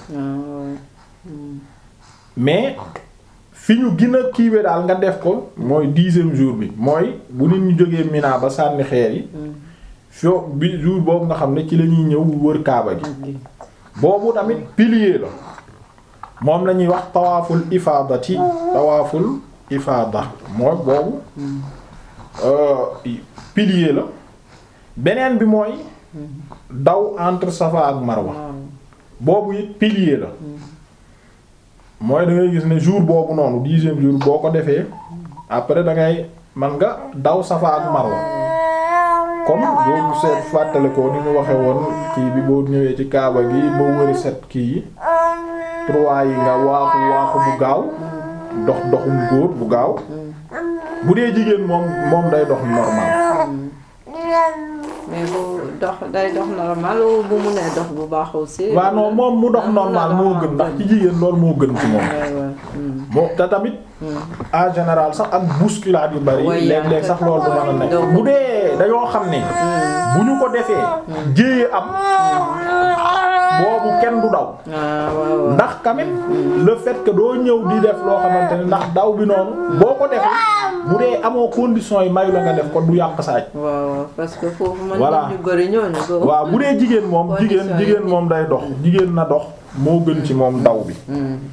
mais fi ñu gën a kiiwe daal nga def ko mooy dixième jour bi mooy bu nit ñu jógee Mina ba sànni xeer yi fio bi jour boobu nga xam ne ci la ñuy ñëw wër kaaba gi boobu tamit pilier la moom la ñuy wax tawaaful ifaadati tawaaful ifaada mooy boobu pilier la beneen bi mooy daw entre Safa ak Marwa boobu it pilier la mooy da ngay gis ne jour boobu noonu dixième jour boo ko defee après da ngay man nga daw Safa ak Marwa comme boo seet fàttale ko ni ñu waxe woon kii bi boo ñëwee ci kaaba gi ba wëri set kii yi trois yi nga waaxu waaxu bu gaaw dox doxum góor bu gaaw bu dee jigéen moom moom day dox normal mais bu dox day dox normal bu mu nee dox bu baax aussi. waaw non moom mu dox normal moo gën ndax ci jigéen loolu moo gën ci moom moo te tamit en général sax ak bousculade yu bari Ouais, léeg-léeg sax loolu du mën a nekk bu dee dañoo xam ne bu ñu ko defee jéeye am boobu kenn du daw ah waaw ndax tamit le fait que doo ñëw di def loo xamante ne ndax daw bi noonu boo ko defee bu dee amoo condition yi mayu la nga def ko du yàq saaj waaw parce que foofu man Voilà. nit ñu bëri ñooñu ko waaw bu dee jigéen moom jigéen Condition yi jigéen moom day dox jigéen na dox moo gën ci moom daw bi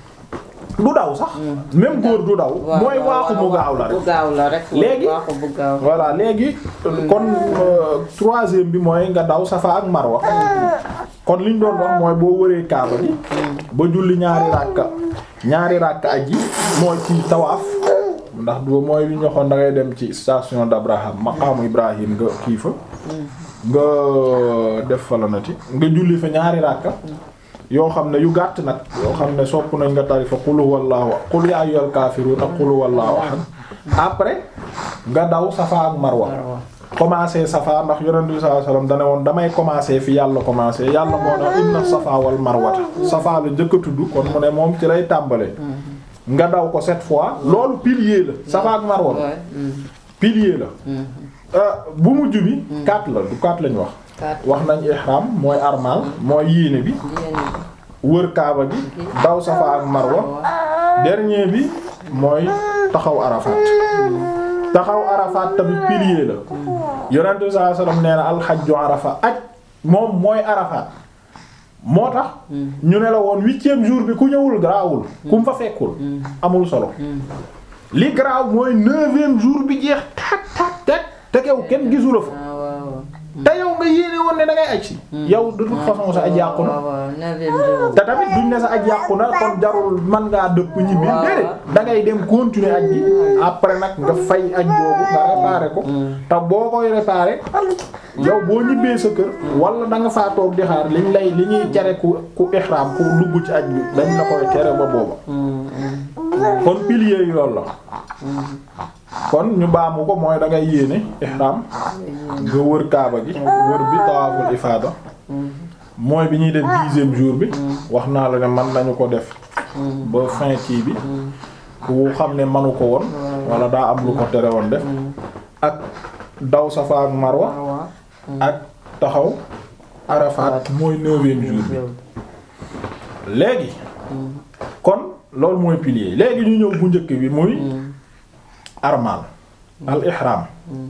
du daw sax même góor du daw mooy waaxu mu gaaw la rek bu gaaw la rek Léegi- waaxu bu gaaw voilà léegi kon euh, troisième bi mooy nga daw safa ak marwa kon liñ doon wax mooy boo wëree kaaba bi ba julli ñaari ràkka ñaari ràkka aji mooy ci tawaaf ndax du mooy li ñu waxoon da ngay dem ci station d'Abraham maqaamu Ibrahim nga kii fa nga def fa la nati nga julli fa ñaari ràkka yoo xam ne yu gàtt nag yoo xam ne sopp nañ nga tari fa qul huwallahu qul ya ayyuhal kaafiruun ak qul huwallahu ahad après nga daw safa ak marwa Marwa. commencé safa ndax yonent bi sallallahu alayhi wasallam dane woon damay commencé fi yàlla commencé yàlla moo ne inna safa wal marwata safa la njëkk a tudd kon mu ne moom ci lay tàmbale nga daw ko sept fois loolu pilier la safa ak marwa la Ouais. Mm. pilier la Euh, bu mujj bi quatre la du quatre lañ wax Quatre. wax nañ ihram mooy armal mooy yéene bi Yéen wër kaaba gi daw safa ak marwa dernier bi mooy taxaw arafat taxaw arafat tamit pilier la yonent bi sallallahu alayhi wasallam nee na alxajju arafa aj moom mooy arafat moo tax ñu ne la woon huitième jour bi ku ñëwul garaawul ku mu fa fekkul amul solo li garaaw mooy neuvième jour bi jeex tak tak tak te kew kenn gisu la fa ah waaw te yow nga yéene woon ne da ngay aj si yow de toute façon sa aj yàqu na waaw waaw neuvième jour te tamit duñ ne sa aj yàqu na kon jarul man ngaa dëpp ñibbi waaw. déedéet da ngay dem continuer aj gi après nag nga fay aj boobu nga réparer ko te boo koy réparer yow boo ñibbee sa kër wala da nga faa toog di xaar liñ lay li ñuy tere ku ku ihram ku dugg ci aj bi dañ la koy tere ba booba kon pilier yi loolu la kon ñu baamu ko mooy da ngay yéene ihram nga wër kaaba gi wër bi tawaaful ifaada mooy bi ñuy def dixième jour bi wax naa la ne man nañu ko def ba fin kii bi ku xam ne manu ko woon wala daa am lu ko tere woon def ak daw safa ak marwa waaw ak taxaw arafat mooy neuvième jour bi léegi kon loolu mooy pilier léegi ñu ñëw bu njëkk bi muy armal al ihram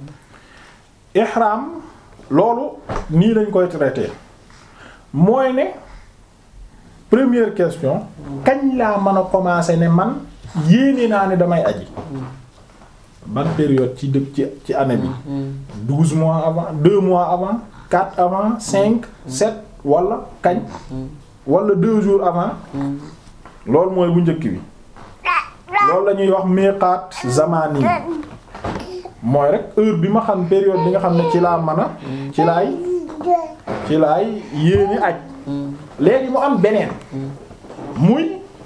ihram loolu nii lañ koy traité mooy ne première question kañ laa mën a commencer ne man yéene naa ne damay aji ban période ci dëkk ci ci année bi douze mois avant deux mois avant quatre avant cinq sept wala kañ wala deux jours avant loolu mooy bu njëkk bi loolu la ñuy wax miqaat zamani mooy rek heure bi ma xam période bi nga xam ne ci laa mën a ci laay ci laay yéene aj léegi mu am beneen muy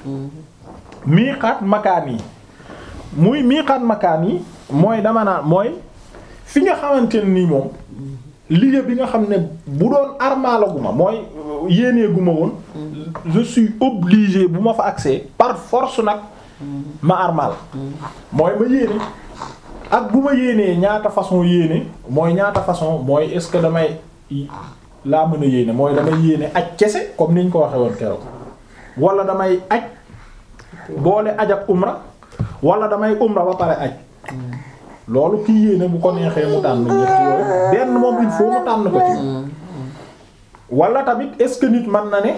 miqaat makaan yi muy miqaat makaan yi mooy dama naan mooy fi nga xamante ne nii moom liggéey bi nga xam ne bu doon armaalaguma mooy yéeneeguma woon je suis obligé bu ma fa accès par force nag ma armal mooy ma yéene ak bu ma yéenee ñaata façon yéene mooy ñaata façon mooy est-ce que damay laa mën a yéene mooy damay yéene aj kese comme niñ ko waxee woon keroog wala damay aj boole aj ak umra wala damay umra ba pare aj loolu kii yéene bu ko neexee mu tànn ñett yooyu benn moom il faut mu tànn ko ci wala tamit est-ce que nit man na ne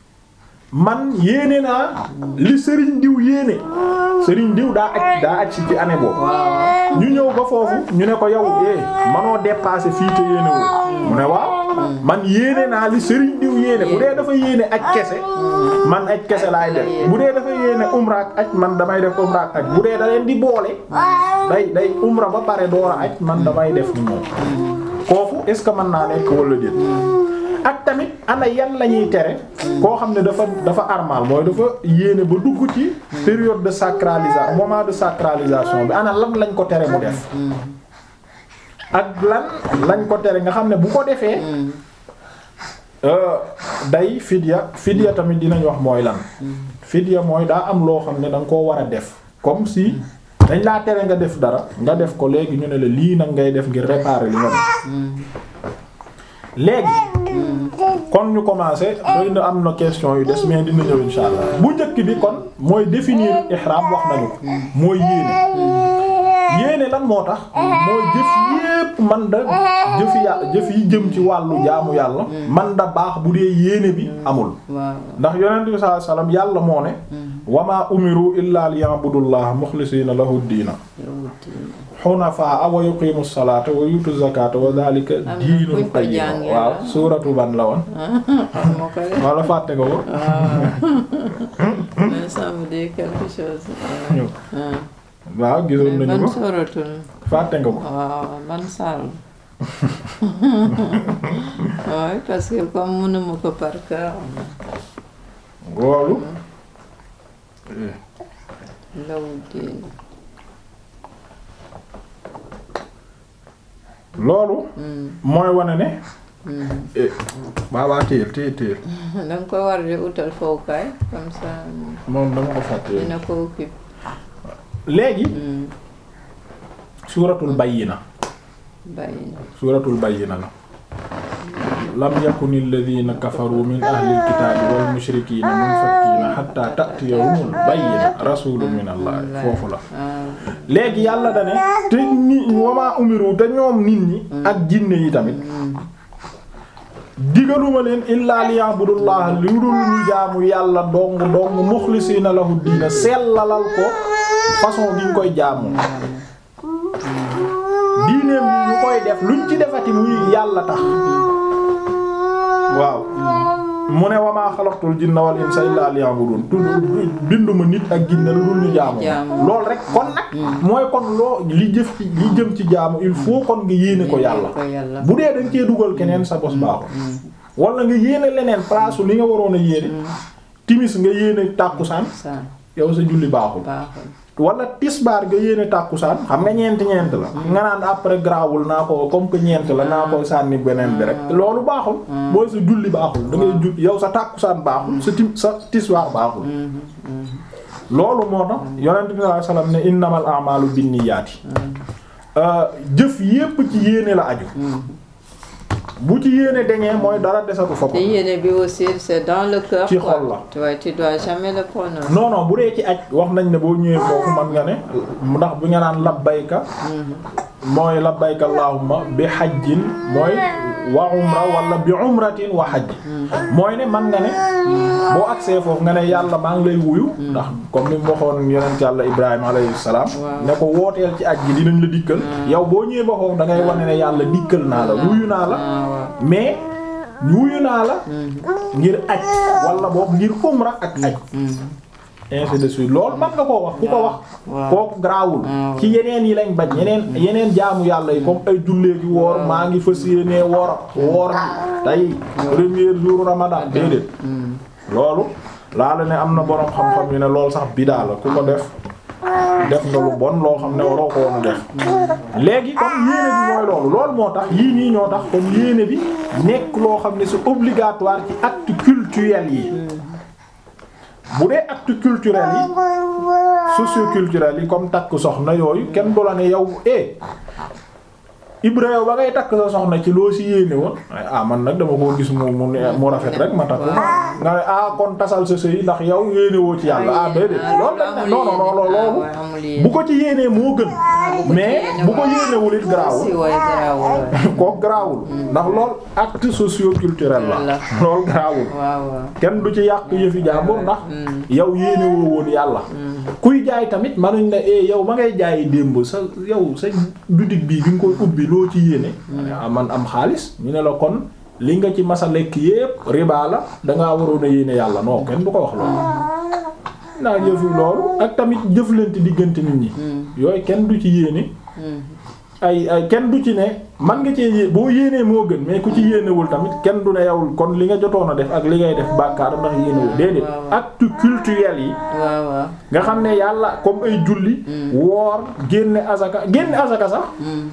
man yéene naa li sëriñ diw yéene sëriñ diw daa aj daa aj si ci année boobu ñu ñëw ba foofu ñu ne ko yow eh manoo dépasser fii te yéene wu mu ne waaw man yéene naa li sëriñ diw yéene bu dee dafa yéene aj kese man aj kese laay def bu dee dafa yéene umra ak aj man damay def umra ak aj bu dee da leen di boole day day umra ba pare door a aj man damay def ni moom foofu est-ce que mën naa nekk wala déet ak tamit ana yan la ñuy tere koo xam ne dafa dafa armal mooy dafa yéene ba dugg ci période de sacralisation moment de sacralisation bi ana lan lañ ko tere mu def ak lan lañ ko tere nga xam ne bu ko defee day fidya fidya tamit dinañ wax mooy lan fidya mooy daa am loo xam ne da nga koo war a def comme si dañ laa tere nga def dara nga def ko léegi ñu ne la lii nag ngay def ngir réparer li nga def léegi kon ñu commencé xëy na am na question yu des mais dina ñëw insha allah bu njëkk bi kon mooy définir ihram wax nañu ko mooy yéene yéene lan moo tax mooy jëf yépp man da jëfi ya jëf yi jëm ci wàllu jaamu yàlla man da baax bu dee yéene bi amul waaw ndax yonent bi sallallahu alayhi wasallam yàlla moo ne wama umiru illa liya'budullaha mukhlisina lahu diina xunafaa wa yuqimu salata wa yutu zakata wa dhalika na diinul buñ ko qayyim jàngee waaw la. suuratu ban la woon xam nga ko de wala fàtte nga ko mais ça me dit quelque chose ñu ah waaw gisoon mais nañu ban ko sóoratul fàtte nga ko waaw ban saal oui parce que comme mënuma ko par cœur loolu law diin loolu mooy wane ne eh, baabaa téyel téyel téyel da nga ko war di utal fowukaay comme ça moom dama ko fàtte dina ko occupe léegi suuratul bayyina bàyyi suuratul bayyina la lam yakuni alladhina kafaru min ahli alkitabi wal mushrikina munfakkina hatta ta'tiyahumul bayyina rasulun min allah foofu la ah léegi yàlla da ne te ni wama umiru te ñoom nit ñi ak jinne yi tamit digaluma leen illaa liya'budullaha lu dul ñu jaamu yàlla dong dong muxlisiina lahu diina sellalal ko façon gi ñu koy jaamu diineem yi ñu koy def luñ ci defati muy yàlla tax waaw mu ne wamaa xalaqtul jinna wal insa illaa liya'budun tudd binduma nit ak jinne lu dul ñu jaamu Jaamu. lool rek kon nag mooy kon loo li jëf ci li jëm ci jaamu il faut kon nga yéene ko yàlla ko yàlla bu dee dañ cee dugal keneen sa bos baaxul wala nga yéene leneen place li nga waroon a yéene timis nga yéene tàkkusaan sa yow sa julli baaxul baaxul wala tisbaar nga yéene tàkkusaan xam nga ñeenti ñeent la nga naan après grawul naa ko comme que ñeent la naa ko sànni beneen bi rek loolu baaxul booy sa julli baaxul da ngay jul yow sa tàkkusaan baaxul sa tim sa tisbaar baaxul loolu moo tax yonent bi sallallahu alayhi wasallam ne innamal a'malu binniyaati jëf yépp ci yéene la aju bu ci yéene deñee mooy dara desatu fa ko te yéene bi aussi c'est dans le cœur Ci quoi. xol la. tu vois tu dois jamais le prononcer non non bu dee ci aj wax nañ ne boo ñëwee foofu man nga ne ndax bu nga naan labbayka mooy labbayka allahumma bi hajjin mooy wa umra wala bi umratin wa hajj mooy ne man nga ne boo agsee foofu nga ne yàlla maa ngi lay wuyu ndax comme ni mu waxoon yonent yàlla ibrahima alayhi salaam Waaw. ne ko wooteel ci aj gi dinañ la dikkal yow boo ñëwee ba foofu da ngay wane ne yàlla dikkal naa la wuyu naa la ah waaw mais wuyu naa la ngir aj wala boobu ngir umra ak aj ainsi de suite loolu man nga koo wax ku ko wax waaw. kooku garaawul waaw. ci yeneen yi lañ bañ yeneen yeneen jaamu yàlla yi comme ay jullee gi woor maa ngi fas yéenee woor woor tey premier jour ramadan déedéet loolu laa la ne am na boroom xam-xam yu ne loolu sax bidaa la ku ko def def nga lu bon loo xam ne waroo ko woon a def léegi kon yéene bi mooy loolu loolu moo tax yii nii ñoo tax kon yéene bi nekk loo xam ne c'est obligatoire ci acte culturel yi bu dee acte culturel yi socioculturel yi comme takk soxna yooyu kenn du la ne yow eh Ibra yow ba ngay takk sa soxna ci loo si yéene woon ah man nag dama koo gis mu mu ne- mu rafet rek ma takk nga ne ah kon tasal sa sëy ndax yow yéene woo ci yàlla ah déedéet loolu dañ ne non non non loolu bu ko ci yéenee moo gën mais bu ko yéenewul it garaawul si way garaawul waay. kooku garaawul ndax lool acte socio-culturel la Voilà. loolu garaawul waaw waaw kenn du ci yàq yëfi jàmbur ndax yow yéene woo woon yàlla kuy jaay tamit manuñ ne eh yow ma ngay jaayi démb sa yow sa boutique bii bi nga koy ubbi loo ci yéene ah man am xaalis ñu ne la kon li nga ci masa lekk yépp riba la dangaa waroon a yéene yàlla non kenn du ko wax loolu naa jëfi loolu ak tamit jëflante diggante nit ñi yooyu kenn du ci yéene ay ay kenn du ci ne man nga cee yé boo yéenee moo gën mais ku ci yéenewul tamit kenn du ne yow kon li nga jotoon a def ak li ngay def bàkkaar ndax yéenewul déedéet waaw. acte culturel yi waaw waaw nga xam ne yàlla comme ay julli woor génne azaka génne azaka sax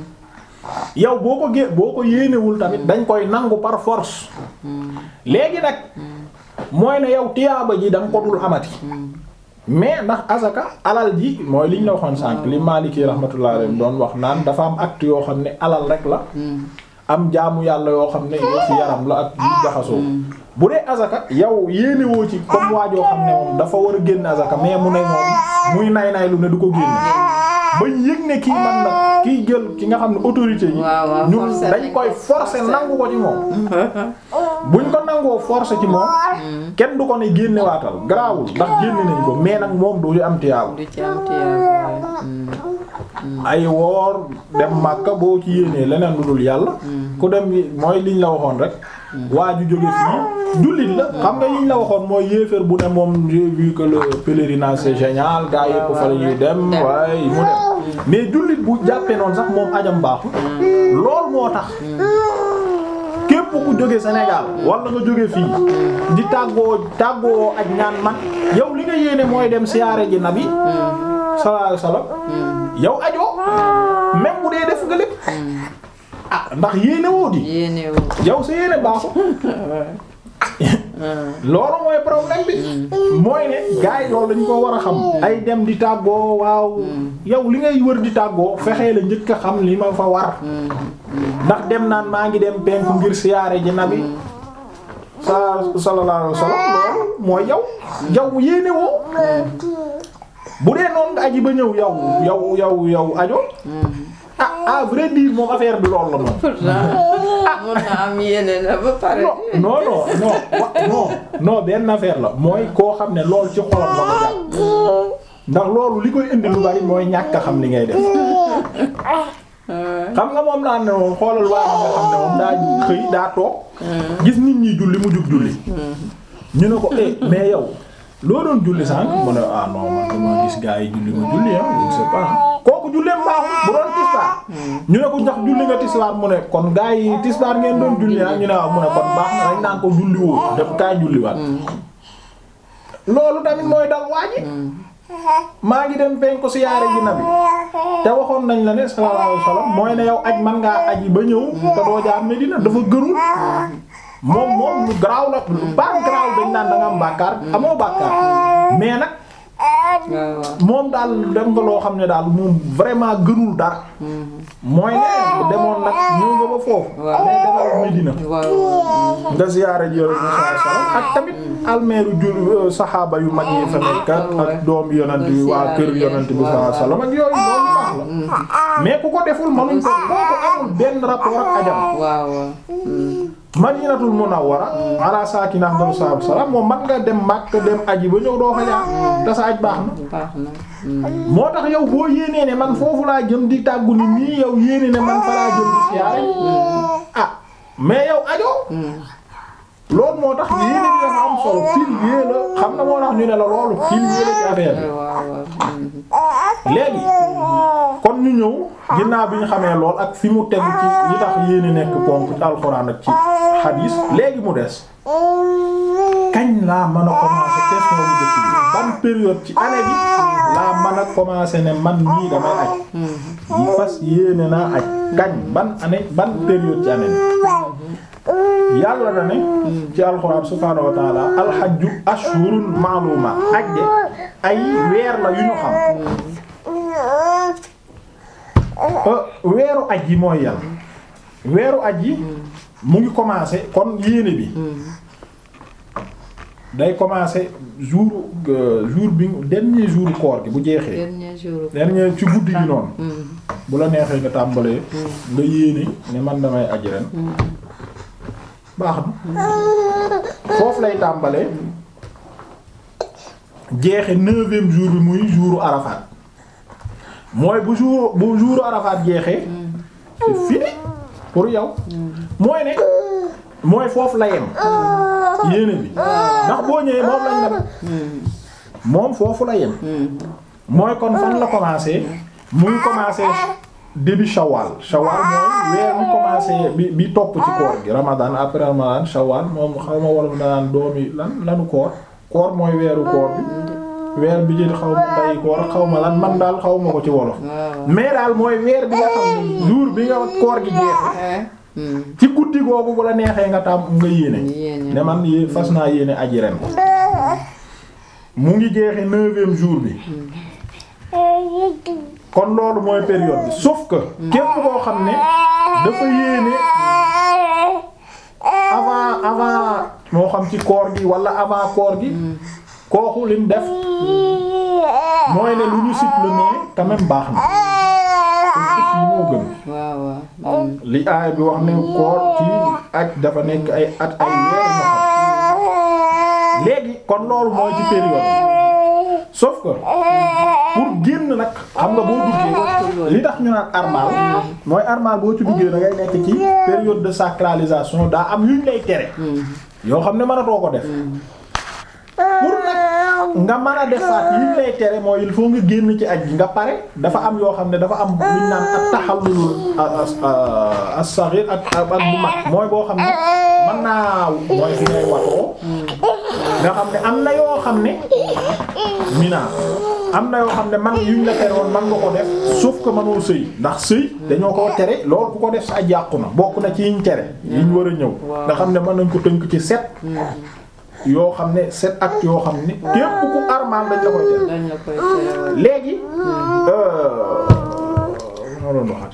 yow boo ko gé boo ko yéenewul tamit dañ koy nangu par force léegi nag mooy ne yow tiyaaba ji da nga ko dul amati mais ndax azaka alal ji mooy liñ la waxoon sànq li Maliki rahmatullah alayhi doon wax naan dafa am acte yoo xam ne alal rek la am jaamu yàlla yoo xam ne yoo fi yaram la ak yu jaxasoo bu dee azaka yow yéene woo ci comme waajoo xam ne moom dafa war a génn azaka mais mu ne moom muy nay nay lu ne du ko génne bañ yëg ne kii man nag kiy jël ki nga xam ne autorité yi waaw waaw ñun forcer dañ nañ koy ko, forcer forcer. nangu ko ci moom buñ ko nangoo forcer ci moom kenn du ko ne génne waatal garaawul ndax génne nañ ko mais nag moom du am tiyaabu du ci am tiyaaba ay woor dem Makka boo ci yéenee leneen lu dul yàlla ku dem mooy liñ la waxoon rek waa ju jóge fii jullit la xam nga yiñ la waxoon mooy yéeféer bu ne moom j'ai vu que le pèlerinage c'est génial gaa yépp fa la ñuy dem dem. waaye mu dem mais jullit bu jàppee noonu sax moom ajam baaxul lool moo tax képp ku jóge Sénégal wala nga jóge fii di tàggoo tàggoo ak ñaan man yow li nga yéene mooy dem siyaare ji nabi sallallahu alayhi wasallam yow ajoo même bu dee def nga lépp ah ndax yéene woo di yéene wu yow sa yéene baaxul loolu mooy problème bi mooy ne gars yi loolu dañ ko war a xam ay dem di tàggoo waaw yow li ngay wër di tàggoo fexee la njëkk a xam li ma fa war ndax dem naan maa ngi dem penku ngir siyaare ji nabi sa sallallahu alayhi wasallam loolu mooy yow yow yéene woo bu dee noonu nga aji ba ñëw yow yow yow yow ajo ah à vrai dire moom affaire bi loolu la moom pourtant mun na am yéene na ba pare non non non wa- non non benn affaire la mooy koo xam ne loolu ci xolam la ko jàpp ndax loolu li koy indi lu bari mooy ñàkk a xam li ngay def xam nga moom laa ne moom xoolal waa nga xam ne moom daa xëy daa toog gis nit ñi julli mu jug julli ñu ne ko eh mais yow loo doon julli sànq mu ne ah non man dama gis gaa yi julli ma julli ah je ne sais pas kooku julleem baaxul bu doon tisbaar ñu ne ko ndax julli nga tisbaar mu ne kon gaa yi tisbaar ngeen doon julli ah ñu ne waaw mu ne kon baax na dañ naan ko julli woo def kaay julliwaat loolu tamit mooy dal waa ji maa ngi dem penku siyaare ji nabi te waxoon nañ la ne sallallahu alayhi wasallam mooy ne yow aj man ngaa aji ba ñëw te doo jaar Medina dafa gërul moom moom lu garaaw la baax garaaw dañ naan da nga am bàkkaar amoo bàkkaar mais nag waaw waaw moom daal dem nga loo xam ne daal moom vraiment gënul dara mooy ne demoon nag ñëw nga ba foofu Waaw. mais demal Medina waaw nga ziyaare ji Yonent bi sallallahu alayhi wasallam ak tamit almeeru jul saxaaba yu mag yi fa nekk ak ak doom yonent bi waa kër yonent bi sallallahu alayhi wasallam ak yooyu loolu baax la mais ku ko deful mënuñ ko kooku amul benn rapport ak ajam waaw waaw madinatul munawwara ala saakina afdalu salaatu wassalaam moom man nga dem Makka dem aji ba ñëw doo fa jaar te sa aj baax na baax na moo tax yow boo yéenee ne man foofu laa jëm di tàggu ni nii yow yéene ne man fa laa jëm di siyaare ah mais yow ajo loolu moo tax yéene bi dafa am solo pilier la xam nga moo tax ñu ne la loolu pilier la ci affaire bi waaw waaw léegi kon ñu ñëw ginnaaw bi ñu xamee lool ak fi mu tegu ci li tax yéene nekk ponk ci alxuraan ak ci xadiis léegi mu des kañ laa mën a commencer question bu njëkk bi ban période ci année bi laa mën a commencer ne man nii damay aj yi fas yéene naa aj kañ ban année ban période ci année bi yàlla da ne ci alxuraan subhaanahu wa taala alxajju ashhurun ma'lumaat aj de ay weer la yu ñu xam Euh, weeru aj yi mooy yan weeru aj yi mu ngi commencer kon yéene bi day commencer jour euh, jour bi dernier jour koor gi bu jeexee dernier jour dernier ci guddi gi noonu bu la neexee nga tàmbalee nga yéene ne man damay aj ren baax na foofu lay tàmbalee jeexe neuvième jour bi muy jouru Arafat mooy bu jour bu jouru Arafat jeexee c'est fini pour yow mooy ne mooy foofu la yem yéene bi ndax boo ñëwee moom lañ la moom foofu la yem mooy kon fan la commencé muy commencé début shawwal shawwal mooy weer bi commencé bi bi topp ci koor gi ramadan après ramadan shawwal moom xaw ma wolof danaan doomi lan lanu koor koor mooy weeru koor bi weer bi jël xaw ma nday koor xaw ma lan man daal xaw ma ko ci wolof waaw mais daal mooy weer bi nga xam ne jour bi nga koor gi jeexe ci guddi googu bu la neexee nga tam nga yéene Yéene. ne man yé fas naa yéene aji ren mu ngi jeexe neuvième jour bi kon loolu mooy période bi sauf que képp koo xam ne dafa yéene avant avant moo xam ci koor gi wala avant koor gi kooku lim def mooy ne lu ñu cible mais quand même baax na parce que fii moo gën waaw waaw. li aay bi wax ne koor ci aj dafa nekk ay at ay weer ñu xam léegi kon loolu mooy ci période bi sauf que pour génn nag xam nga boo duggee li tax ñu naan armal mooy armal boo ci duggee da ngay nekk ci période de sacralisation daa am yuñ lay tere yoo xam ne mënatoo ko def pour nag nga mën a defaat yuñ lay tere mooy il faut nga génn ci aj gi nga pare dafa am yoo xam ne dafa am luñ naan ak taxallul as-saghir ak ak bu mag mooy boo xam ne mën naa mooy fi ngay watoo nga xam ne am na yoo xam ne mina am na yoo xam ne man yuñ la tere woon man nga ko def sauf que mënoo sëy ndax sëy dañoo ko tere loolu ku ko def sa aj yàqu na bokk na ci yiñ tere yiñ war a ñëw nga xam ne mën nañ ko tënk ci set yoo xam ne set actes yoo xam ne képp ku armal dañ la koy tere dañ la koy tere léegi moo doon waxati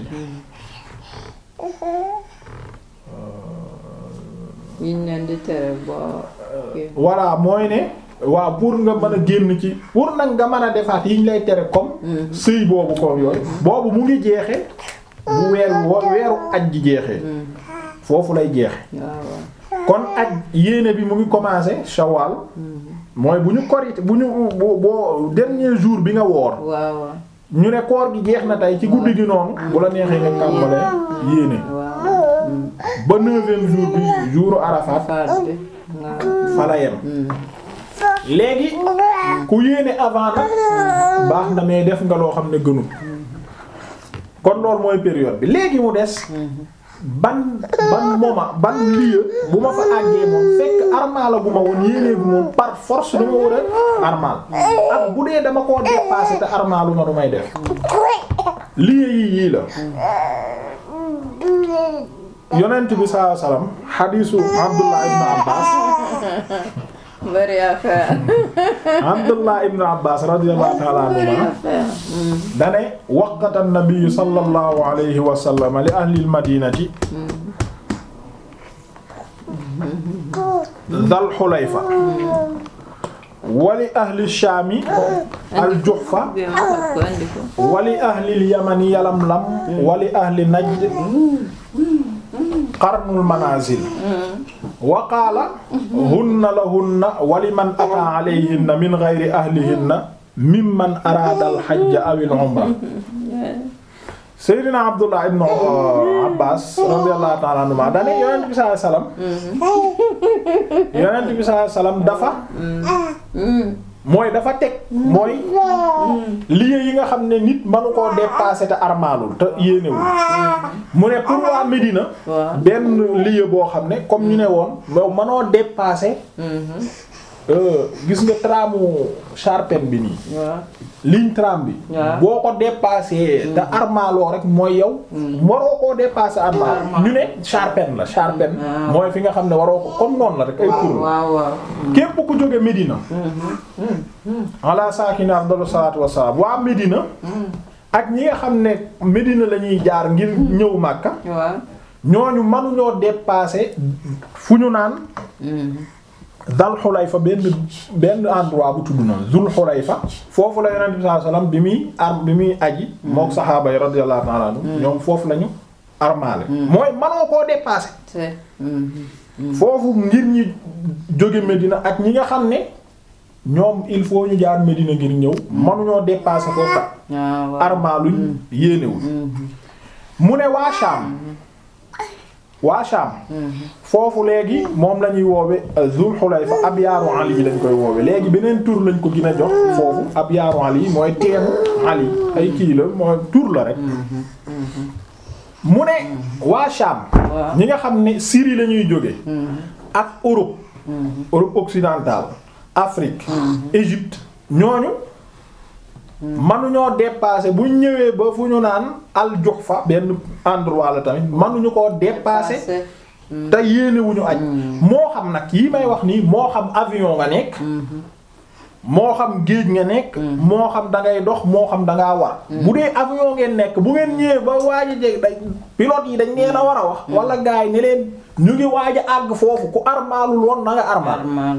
yiñ leen di tere boo kii. voilà mooy ne waaw pour nga mën a génn ci pour nag nga mën a defaat yiñ lay tere comme sëy boobu comme yooyu boobu mu ngi jeexe bu weeru wo- weeru aj ji jeexee foofu lay jeexe waaw waaw. kon aj yéene bi mu ngi commencé shawal mooy bu ñu korite bu ñu boo boo dernier jour bi nga woor waaw waaw. ñu ne koor gi jeex na tey ci guddi gi noonu bu la neexee nga tàmbalee yéene waaw. ba neuvième jour bi jouru Arafat phase bi. waaw. fa la yem léegi ku yéene avant nag baax na mais def nga loo xam ne gënul kon loolu mooy période bi léegi mu des ban ban moment ban lieu bu ma fa àggee moom fekk armal gu ma woon yéenee gu moom par force dama war a armal ak bu dee dama koo dépassé te armalu ma du may def lieu yi yii la yonent bi sallallahu alayhi wasallam xadiisu Abdullah ibn Abbas bari affaire. Abdullah ibn Abbas radiyallahu ta'ala anhuma affaire. dane waqata an-nabiy sallallahu alayhi wa sallam li ahli al-madinati dhal hulayfa wa li ahli ash-shami al-juhfa bi ma xam ko andi ko. wa li ahli al-yamani yalamlam wa li ahli najd qarnul manazil wa qaala hunna lahunna wa liman ataa alayhinna min ghayri ahlihinna mimman araada al-hajja aw al-umra Seydina Abdullah ibn Abbas radiyallahu ta'ala anhuma dane yonent bi sallallahu alayhi wasallam yonent bi sallallahu alayhi wasallam dafa mooy dafa teg mooy lieu yi nga xam ne nit mënu koo dépasser te armaalul te yéenewul mu ne pour waa Médina waaw. benn lieu boo xam ne comme ñu ne woon yow mënoo dépasser euh, gis nga tramu Charpennes bi nii waaw. ligne tram bi waaw. boo ko dépassé te armaaloo rek mooy yow waroo koo dépassé armaal Armaal. ñu ne Charpennes la Charpennes waaw. mooy fi nga xam ne waroo ko comme noonu la rek ay tur la waaw waaw. képp ku jóge Médina ala saakini afdalu salaatu wassalaam waa Médina ak ñi nga xam ne Médina la ñuy jaar ngir ñëw Makka waaw. ñooñu mënuñoo dépasser fu ñu naan Dal Xulayfa benn benn endroit bu tudd noonu Zul Xulayfa foofu la Yonent bi sallallahu alayhi wasallam bi muy ar bi muy aji mook saxaaba yi radiyallahu ta'ala anhum ñoom foofu lañu armaale mooy mënoo koo dépasser c'est. foofu ngir ñi jóge Medina ak ñi nga xam ne ñoom il faut ñu jaar Medina ngir ñëw mënuñoo dépasser foofu waaw waaw. armaaluñ yéenewul mu ne waa Sham waa Sham foofu léegi moom la ñuy woowe Zul Xulayfa ab yaaru Ali lañ koy woowe léegi beneen tur lañ ko gën a jox foofu ab yaaru Ali mooy teenu Ali ay kii la mooy tur la rek mu ne waa Sham waaw. ñi nga xam ne Syrie la ñuy jóge ak Europe Europe occidentale Afrique Égypte ñooñu manuñoo dépasser bu ñëwee ba fu ñu naan al Juhfa benn endroit la tamit manuñu koo dépasser te yéenewuñu aj moo xam nag yi may wax nii moo xam avion nga nekk moo xam géej nga nekk moo xam da ngay dox moo xam da ngaa war bu dee avion ngeen nekk bu ngeen ñëwee ba waaj a jeg dañ pilote yi dañ leen a war a wax wala gars yi ne leen ñu ngi waaj a àgg foofu ku armaalul woon na nga armaal armal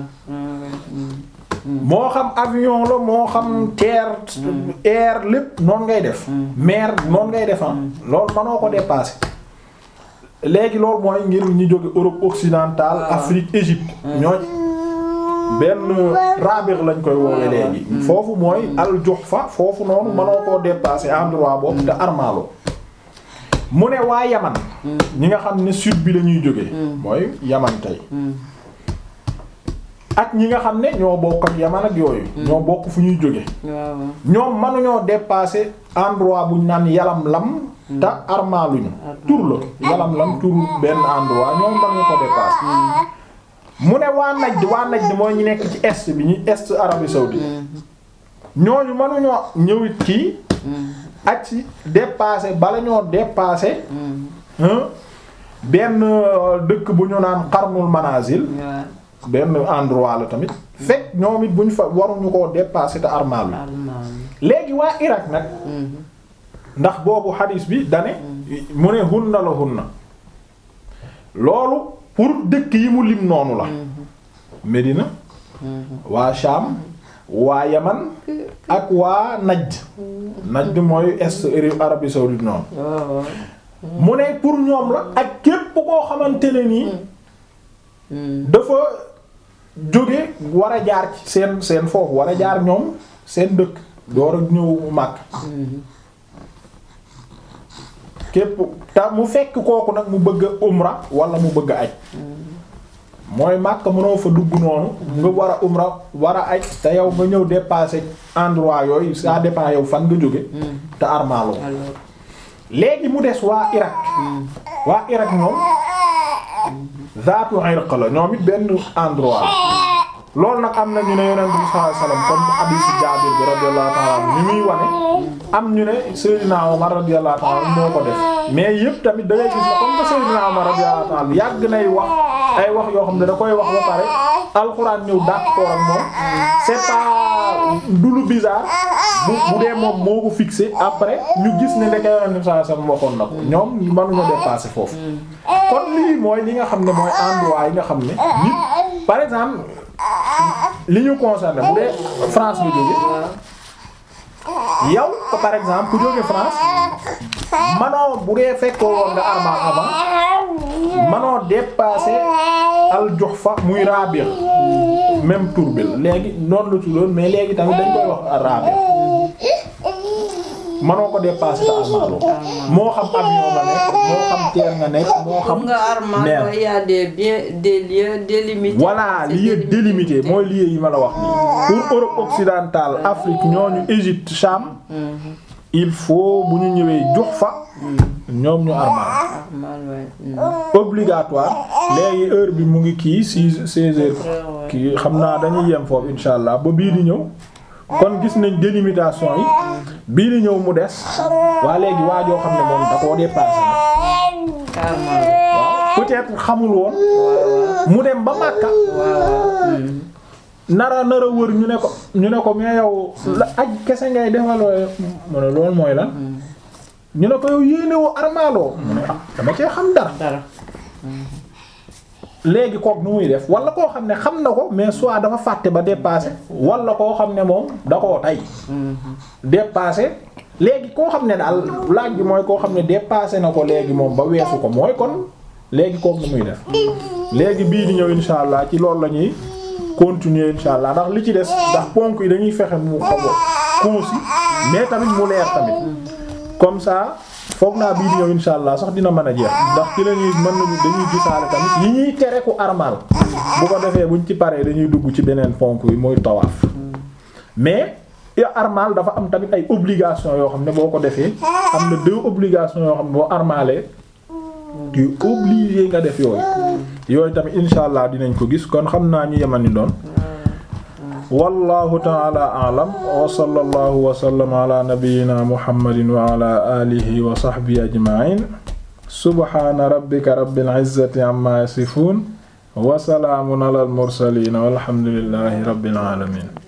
moo xam avion la moo xam terre air lépp noonu ngay def mer noonu ngay def loolu manoo ko dépasser léegi loolu mooy ngir ñu jóge Europe occidentale Afrique Égypte ñooñ benn rabir lañ koy woowe léegi foofu mooy al Juhfa foofu noonu manoo koo dépasser endroit boobu te armalo mu ne waa Yaman ñi nga xam ne sud bi la ñuy jóge mooy Yaman tey ak ñi nga xam ne ñoo bokk ak Yaman ak yooyu ñoo bokk fu ñuy jóge waaw ñoom mënuñoo dépasser endroit buñ naan yalam lam te armaluñu tur la yalam lam tur benn endroit ñoom mënuñu ko dépasser mu ne waa Najd waa Najd mooy ñu nekk ci est bi ñu est Arabie saoudite ñooñu mënuñoo ñëwit kii ak ci dépasser bala ñoo dépasser hein benn euh, dëkk bu ñu naan Qarnul Manazil waaw benn endroit la tamit fekk ñoom it bu ñu fa waruñu koo dépasser te armal armal léegi waa Irak nag ndax boobu hadis bi dane mu ne hunna la hunna loolu pour dëkk yi mu lim noonu la Médina waa Sham waa Yaman ak waa Najd Najd mooy est Arabie saoudite noonu waaw mu ne pour ñoom la ak képp koo xamante ne nii dafa jóge war a jaar ci seen seen foofu war a jaar ñoom seen dëkk door a ñëw màkk képp te mu fekk kooku nag mu bëgg a umra wala mu bëgg a aj mooy màkk mënoo fa dugg noonu nga war a umra war a aj te yow nga ñëw dépasser endroit yooyu ça dépend yow fan nga jóge te armaaloo alors léegi mu des waa Irak waa Irak ñoom zaatu irq la ñoom it benn endroit la loolu nag am na ñu ne yonent bi sallallahu alayhi wasallam comme hadith Jaabir bi radiyallahu ta'ala anhu ni muy wane am ñu ne Seydina Omar radiyallahu ta'ala anhu moo ko def mais yëpp tamit da ngay gis ne comme que Seydina Omar radiyallahu ta'ala anhu yàgg nay wax ay wax yoo xam ne da koy wax ba pare alxuraan ñëw d'accord ak moom c'est pas du lu bizarre bu bu dee moom moo ko fixé après ñu gis ne ndeke yonent bi sallallahu alayhi wasallam waxoon na ko ñoom mënuñoo dépasser foofu kon lii mooy li nga xam ne mooy endroit yi nga xam ne nit par exemple li ñu concerné bu dee France nga jóge yow ko par exemple ku jóge France manoo bu dee fekkoo woon nga armal avant manoo dépasser al Juhfa muy Rabi' même tour bi la léegi noonu la tuddoon mais léegi tamit dañ koy wax Rabi' manoo ko dépasser te armaloo moo xam avion nga nekk moo xam terre nga nekk moo xam nga armal mer. il y a des biens des lieux délimités voilà C'est lieu délimité mooy lieu yi ma la wax nii pour Europe occidentale Afrique ñooñu Égypte Cham il faut bu ñu ñëwee Juhfa ñoom ñu armal armal ouais. Mm. obligatoire léegi heure bi mu ngi kii six seize heures Ouais. kii xam naa dañuy yem foofu insha allah ba bii di ñëw kon gis nañ délimitation yi bii di ñëw mu des waa léegi waa joo xam ne moom da koo dépassé na armal waaw peut-être xamul woon mu dem ba Makka waaw mm. nara nara wër ñu ne ko ñu ne ko mais yow la aj kese ngay defaloo mu ne loolu mooy lan ñu ne ko yow yéenewoo armaaloo mu ne ah dama cee xam dara dara léegi kook nu muy def wala koo xam ne xam na ko mais soit dafa fàtte ba dépassé wala koo xam ne moom da koo tay dépassé léegi koo xam ne daal laaj bi mooy koo xam ne dépassé na ko léegi moom ba weesu ko mooy kon léegi kook nu muy def léegi bii di ñëw insha allah ci loolu la ñuy continuer insha allah ndax li ci des ndax ponk yi dañuy fexe mu xaw a concis mais tamit mu leer tamit comme ça foog naa bii di ñëw insha allah sax dina mën a jeex ndax ci la ñuy mën nañu dañuy gisaale tamit yi ñuy tere ku armal bu ko defee buñ ci paree dañuy dugg ci beneen ponk yi muy tawaaf mais ya armal dafa am tamit ay obligation yoo xam ne boo ko defee am na deux obligations yoo xam ne boo armalee tu es obligé nga def yooyu yooyu tamit insha allah dinañ ko gis kon xam naa ñu yemani doon wallahu ta'ala a'lam wa sallallahu wa sallama ala nabiyyina muhammadin wa ala alihi wa sahbihi ajma'in subhana rabbika rabbil izzati amma yasifun wa salaamun ala al mursalin walhamdulillahi rabbil alamin